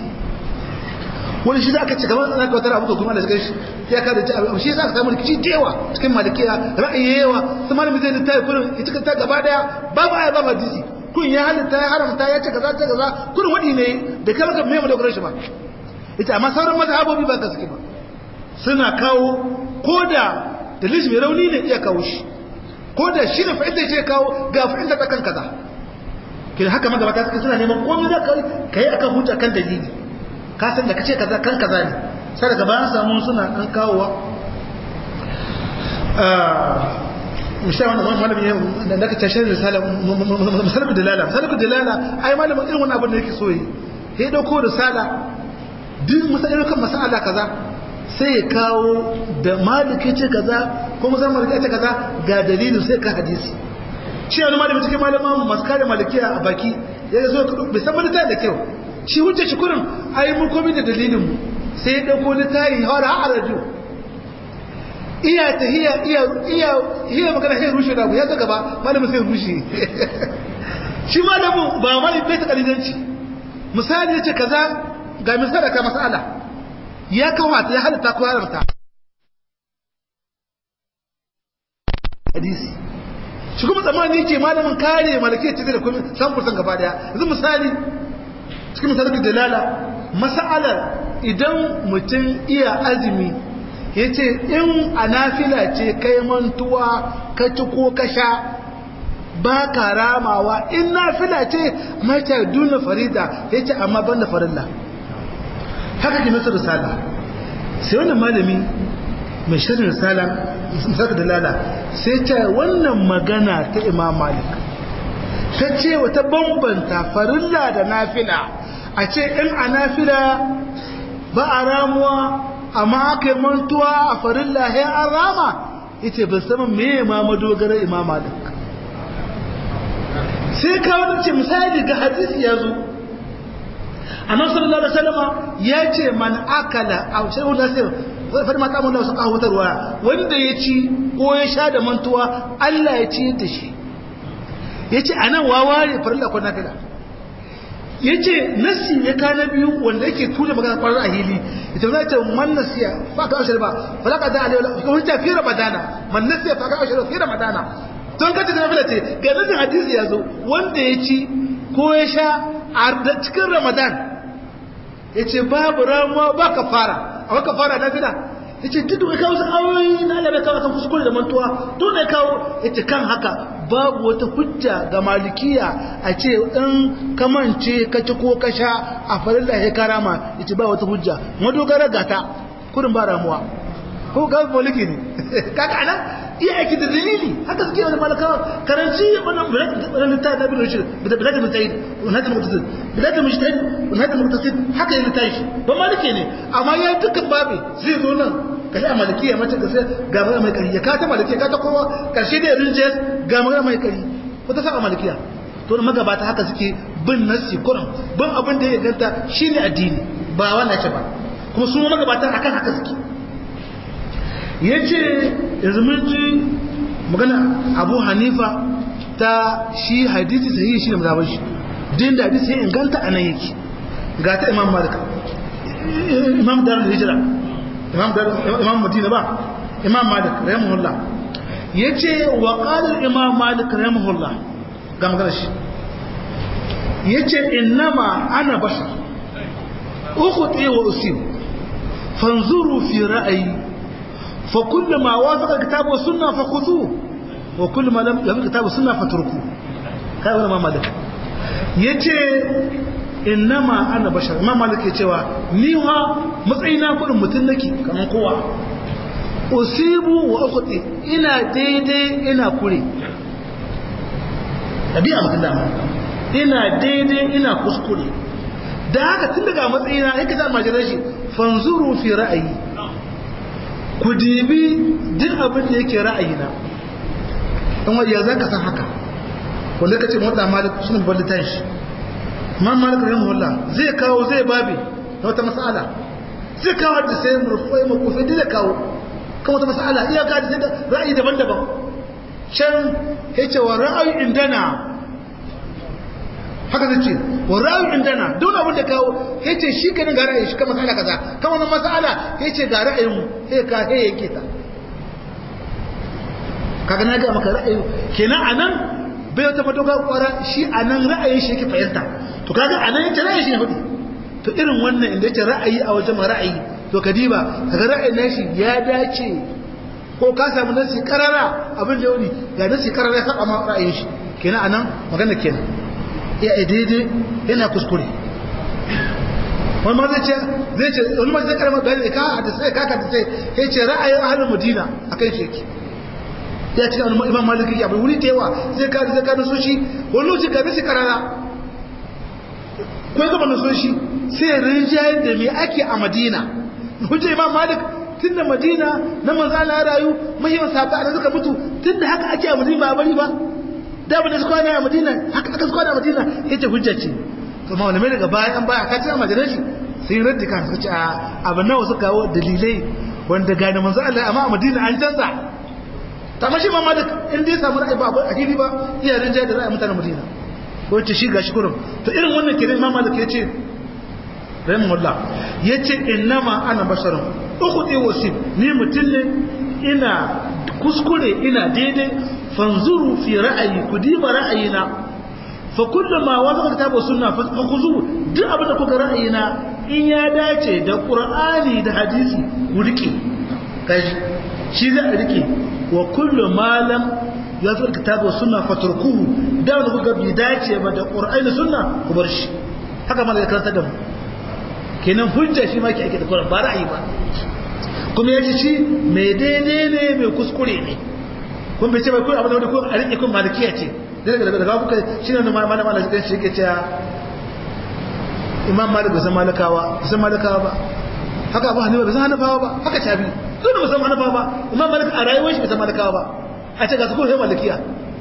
wani shi za ka ci gaban tsanar kawatar abu kuma da shiga shi ya kada ci abu shi za ka samu rikici da yawa cikin malikiya ra'ayi yawa su malami zai littafi kurin ya cika ta gaba daya babu aya babu hadisi kun ya halitta ya haramta ya ce kaza ce kaza kurin wadi ne da kama ka mai madogarar shi ba ita amma sauran mazhabobi ba ka suke ba suna kawo ko da dalilin mai rauni ne iya kawo shi ko da shi ne fa'idda ce kawo ga fa'idda ta kan kaza kin haka magabata suke suna neman komai za ka yi akan hujja kan dalili ka san da kace kaza kan kaza ne sai daga bayan samu suna an kawowa misali wanda wani malami da naka tashar risala misalin dalala misalin dalala ai malamin irin wani abin da yake so yi ya dauko risala duk misalin kan masala kaza sai ya kawo da maliki ce kaza ko musamman maliki ce kaza ga dalilin sai ka hadisi shi wani malami cikin malaman masu kare malikiya a baki ya zo bai san malita da kyau shi hujja shi kurin ai mun komai da dalilin mu sai ya dauko litayi har har rajo iya ta hiya iya iya hiya magana sai rushe da ya ga gaba malamin sai rushe shi malamin ba mai bai ta kalidanci misali yace kaza ga misali ka masala ya kawata ya halatta ko haramta hadisi shi kuma tsammani yake malamin kare malakiyar ce da kuma san fursan gaba daya yanzu misali cikin misalin dalala mas'alar idan mutum iya azumi ya ce in a nafila ce kai mantuwa ka ci ko ka sha ba ka ramawa in nafila ce mata duna farida ya ce amma ban da farilla haka ke nasu risala sai wannan malami mai shirin risala misalin dalala sai ce wannan magana ta imam malik ta ce wata bambanta farilla da nafila a ce in a nafila ba a ramuwa amma aka yi mantuwa a farilla ya an rama ita ba sama me ma madogarar imam malik sai kawo ce misali ga hadisi ya zo annabi sallallahu alaihi wasallam ya ce man akala a shay'un nasir fa ma kamun da su kawo tarwa wanda ya ci ko ya sha da mantuwa Allah ya ci da shi yace anan waware farilla ko nafila yace nasi ne ka na biyu wanda yake tura magana kwarar a hili ita za ta man nasiya fa ka ashir ba fa ka da alai ko hujja fi ramadana man nasiya fa ka ashir fi ramadana don ka ta nafila ce ga nasin hadisi ya zo wanda ya ci ko ya sha a cikin ramadan yace babu ramuwa ba kafara a ka fara nafila yace duk da kawo ayoyi na Allah bai kawo kan kuskure da mantuwa duk da kawo yace kan haka babu wata hujja ga malikiya a ce in kamance ka ci ko ka sha a farilla ya karama yace ba wata hujja madogara gata kurin ba ramuwa ko ga maliki ne kaga anan iya aiki da dalili haka suke wani malaka karanci wannan wannan littafi da bin rashid da bilad mutaid wannan mutasid bilad mujtahid wannan mutasid haka yana tashi ba maliki ne amma ya dukkan babe zai zo nan kashi a malikiya mace da sai ga magana mai kari ya ka ta malikiya ka ta kowa karshe da rinje ga magana mai kari wata sa a malikiya to da magabata haka suke bin nasi kuran bin abin da ya ganta shine addini ba wannan ce ba kuma su magabata akan haka suke yace yanzu mun ji magana Abu Hanifa ta shi hadisi sahihi shi ne mazhabar shi din da hadisi sai inganta anan yake ga ta Imam Malik Imam Darul Hijra imam madina ba imam malik rahimahullah yace wa qala imam malik rahimahullah ga magana shi yace innama ana bashar ukhti wa usib fanzuru fi ra'yi fa kullu ma wafaqa kitab wa sunna fakhudhu wa kullu ma lam yafiq kitab wa sunna fatruku kai wannan imam malik yace innama ana bashar imam malik ya cewa ni ha matsayina kudin mutum nake kamar kowa usibu wa ukhti ina daidai ina kure tabi'a mutum da ina daidai ina kuskure da haka tun daga matsayina yake da majalar shi fanzuru fi ra'ayi ku dibi duk abin da yake ra'ayina dan wajen zan ka san haka wanda kace mota malik shine ballitan shi man malik rahimahullah zai kawo zai babi na wata mas'ala zai kawo da sai murfai makufi da zai kawo kan wata mas'ala iya ka da ra'ayi daban-daban can yace wa ra'ayi indana haka zai ce wa ra'ayi indana duk abin da kawo yace shi kan ga ra'ayi shi kan mas'ala kaza kan wannan mas'ala yace ga ra'ayin mu sai ka he yake ta kaga na ga maka ra'ayi kenan anan bai wata madoga kwara shi anan ra'ayin shi yake fahimta to kaga anan yace ra'ayi shi ne hudu to irin wannan inda yace ra'ayi a wajen ra'ayi to kadiba kaga ra'ayin nashi ya dace ko ka samu nasi karara abin da yau ga nasi karara ya saba ma ra'ayin shi kenan anan magana kenan ya daidai yana kuskure wani ma zai ce zai ce wani ma zai karama bayani ka a sai ka ka sai ya ce ra'ayin ahlul madina akan shi yake ya ce wani imam maliki ya bai wuri da yawa zai ka zai ka naso shi wani lokaci ka nasi karara ko ya gaba naso shi sai rinjayar da me ake a madina hujja imam malik tun da madina na manzo Allah ya rayu muhimman sahabba da suka mutu tun da haka ake a madina ba bari ba da ba da su kwana a madina haka aka su kwana a madina yace hujja ce to malamai daga baya an baya ka ce a majalar shi sai raddi kan suka ce a abin nawa suka kawo dalilai wanda gane manzo Allah amma a madina an canza ta mashi ma malik in dai samu ra'ayi ba a fili ba iya rinja da ra'ayi mutanen madina ko ce shi gashi kurum to irin wannan kiran imam malik yace rahimahullah yace innama ana basharun ukhti wasif ni mutun ne ina kuskure ina daidai fanzuru fi ra'ayi ku diba ra'ayina fa kullu ma wafaqa kitabu sunna fa khuzu duk abin da kuka ra'ayina in ya dace da qur'ani da hadisi ku rike kaji shi za a rike wa kullu ma lam yafaqa kitabu sunna fatrukuhu da wanda kuka bi dace ba da qur'ani sunna ku bar shi haka malaka karanta da mu kenan hujja shi ma ke ake da qur'ani ba ra'ayi ba kuma yace shi mai daidai ne mai kuskure ne kun bai ce bai kun abin da kun a rike kun malikiya ce daga daga daga kuka shine ne malama Allah shi shi yake cewa Imam Malik bai san malakawa bai san malakawa ba haka Abu Hanifa bai san Hanafawa ba haka Shafi duk bai san Hanafawa ba Imam Malik a rayuwar shi bai san malakawa ba a ce ga su ko sai malikiya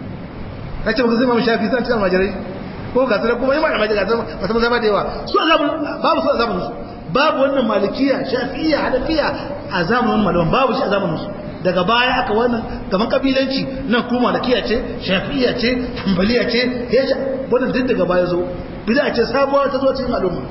a ce ba su Imam Shafi sai cikin majarai ko ga su kuma Imam Ahmad ga su ba su zama da yawa su azabun babu su azabun su babu wannan malikiya shafi'iyya hanafiya a zamanin malaman babu shi a zamanin su daga baya aka wannan gaban kabilanci nan kuma malakiya ce shafi'iyya ce hanbaliya ce yace wannan duk daga baya zo bid'a ce sabuwar ta zo cikin al'umma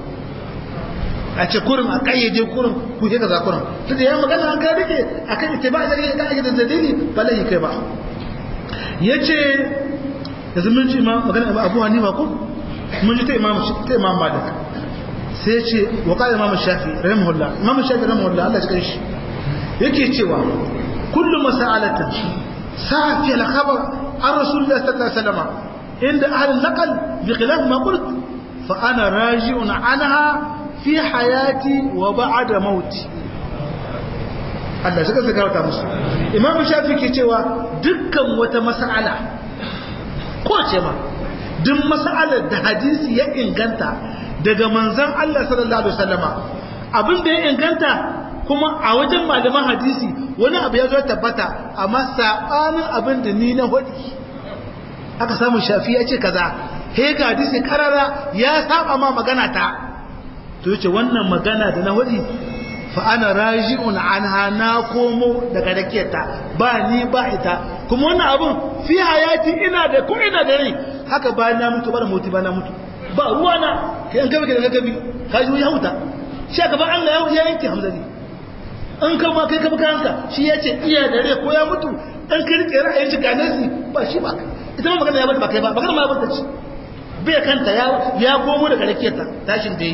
a ce kurin a kayyade kurin ku ke kaza kurin to da ya magana an ga rike akan ittiba da rike kan ake da dalili ba lai kai ba yace yanzu mun ji ma magana Abu Hanifa ko mun ji ta Imam ta Imam Malik sai ce wa qala imam shafi rahimahullah imam shafi rahimahullah Allah ya shi yake cewa kullu mas'alatin sa'a fi al-khabar an rasulullah sallallahu alaihi wasallam inda ahli naqal bi khilaf ma qult fa ana raji'un anha fi hayati wa ba'da mauti Allah suka saka wata musu imam shafi ke cewa dukkan wata mas'ala ko ce ma duk mas'alar da hadisi ya inganta daga manzon Allah sallallahu alaihi wasallama abin da ya inganta kuma a wajen malaman hadisi wani abu ya zo tabbata amma sabanin abin da ni na hudi aka samu shafi ya ce kaza he ga hadisi karara ya saba ma magana ta to yace wannan magana da na hudi fa ana raji'un anha na komo daga rakiyarta ba ni ba ita kuma wannan abun fi hayati ina da ko ina da rai haka ba na mutu ba da mutu ba na mutu ba ruwa na kai an gaba da gabi ka ji ya huta shi gaban Allah ya yanke hamzali an kan ma kai ka baka hanka shi ya ce iya da rai ko ya mutu dan ka rike ra'ayin shi ga nasi ba shi ba ita ma magana ya bata ba kai ba magana ma ya bata ci bai kanta ya ya komo daga rakiyarta tashin da yi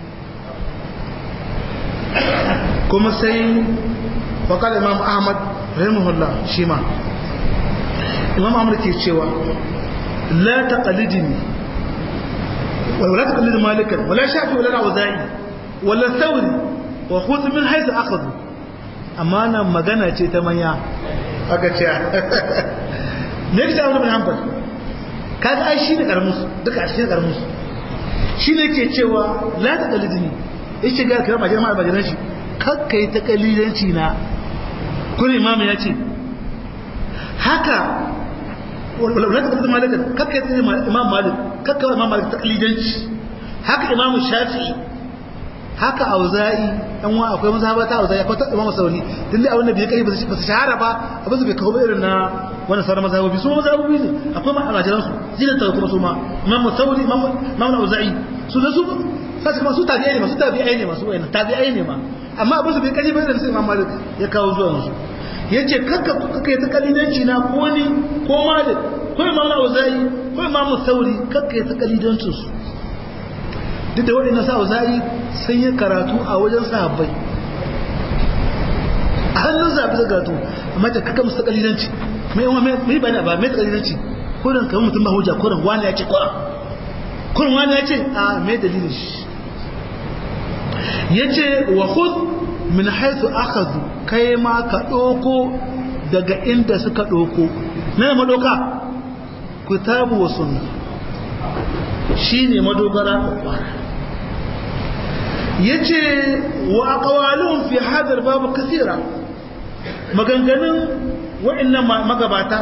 kuma sai faƙar imam ahmad rahimahullah shi ma imam ahmad ke cewa la taqalidini wala taqalid malikan wala shafi wala auza'i wala thawri wa khudh min haythu akhadhu amma nan magana ce ta manya aka ce ne ki ta'awun bin hanbal kaga ai shi ne karamus duka a cikin karamus shi ne ke cewa la taqalidini yace ga kira majalisar ma majalan shi kakka yi ta kalilanci na kuma imamu ya ce haka wadda ta malikan kakka yi imam malik kakka yi imam malik ta kalilanci haka imamu shafi haka auza'i yan wa akwai mazhaba ta auza'i akwai ta imamu sauri tunda abin da bai kai ba su shahara ba abin su bai kawo irin na wannan sauran mazhabobi su mazhabobi ne akwai ma a majalansu zinin ta kuma su ma imamu sauri imamu auza'i su da su sai kuma su tabi'ai ne masu tabi'ai ne masu wayannan tabi'ai ne ma amma abin su bai kaji bai da sai Imam Malik ya kawo zuwa yanzu yace kakka kakka yi ta kalidanci na ko ni ko Malik ko Imam Auza'i ko Imam Sauri kakka yi ta kalidancin su duk da waɗannan sa Auza'i sun yi karatu a wajen sahabbai a hannun zabi da karatu amma ta kakka musu kalidanci mai mai bani ba mai kalidanci ko dan kamar mutum ba hujja ko dan wani ya ce ko kun wani ya ce a mai dalilin shi ya ce wa hud min haithu akhadhu kai ma ka ɗoko daga inda suka ɗoko na madoka kitabu wa sunna shi ne madogara kwakwara ya ce wa aqwalun fi hadar babu kasira maganganun wa'annan magabata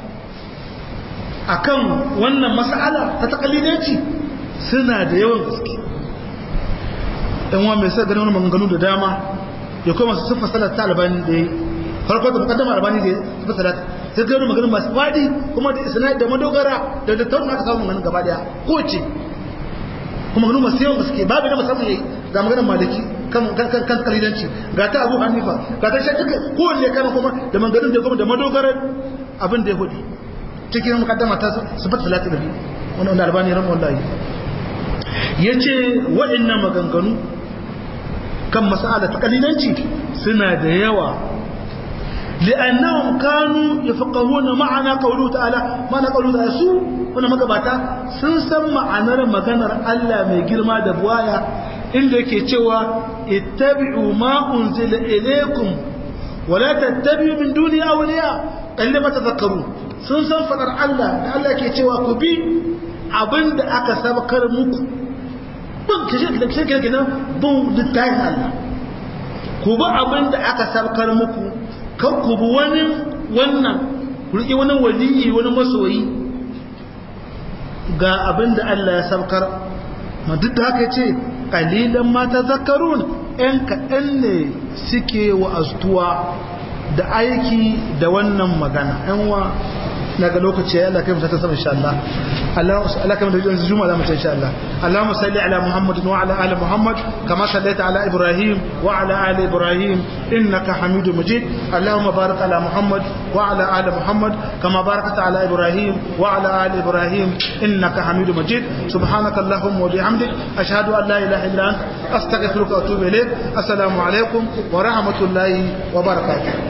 akan wannan mas'ala ta takalidanci suna da yawan gaske ɗan wa mai sa ganin wani maganganu da dama ya kuma su sufa salat ta albani da ya farko da mukaddama albani da ya sufa salat sai ga wani maganganu masu faɗi kuma da isna da madogara da da tauna aka samu maganin gaba daya ko ce kuma maganganu masu yawan gaske babu na musamman yayi ga maganar maliki kan kan kan kalidanci ga ta abu hanifa ga ta shakka kowanne kana kuma da maganganun da kuma da madogarar abin da ya hudu cikin mukaddama ta sifat salati nabi wannan da albani ran wallahi yace waɗannan maganganu kan mas'ala ta kalilanci suna da yawa li'annahum kanu yafqahuna ma'ana qawluhu ta'ala ma'ana qawluhu ta'ala su wannan magabata sun san ma'anar maganar Allah mai girma da buwaya inda yake cewa ittabi'u ma unzila ilaykum wala tattabi'u min duni awliya kallama tadhakkarun sun san fadar Allah da Allah ke cewa ku bi abinda aka sabakar muku bin kashe da kashe kenan bin littafin Allah ku bi abinda aka sabakar muku kan ku bi wani wannan ku riƙe wani waliyi wani masoyi ga abinda Allah ya sabakar ma duk da haka ce kalilan ma tazakkarun ɗan kaɗan ne suke wa astuwa da aiki da wannan magana ‘yan wa na ga lokaci ya Allah kai mu ta sama insha Allah Allah Allah kai mu da juma'a da mu ta insha Allah Allahumma salli ala Muhammad wa ala ali Muhammad kama sallaita ala Ibrahim wa ala ali Ibrahim innaka Hamidum Majid Allahumma barik ala Muhammad wa ala ali Muhammad kama barakta ala Ibrahim wa ala ali Ibrahim innaka Hamidum Majid subhanaka Allahumma wa bihamdik ashhadu an la ilaha illa anta astaghfiruka wa atubu ilayk assalamu alaikum wa rahmatullahi wa barakatuh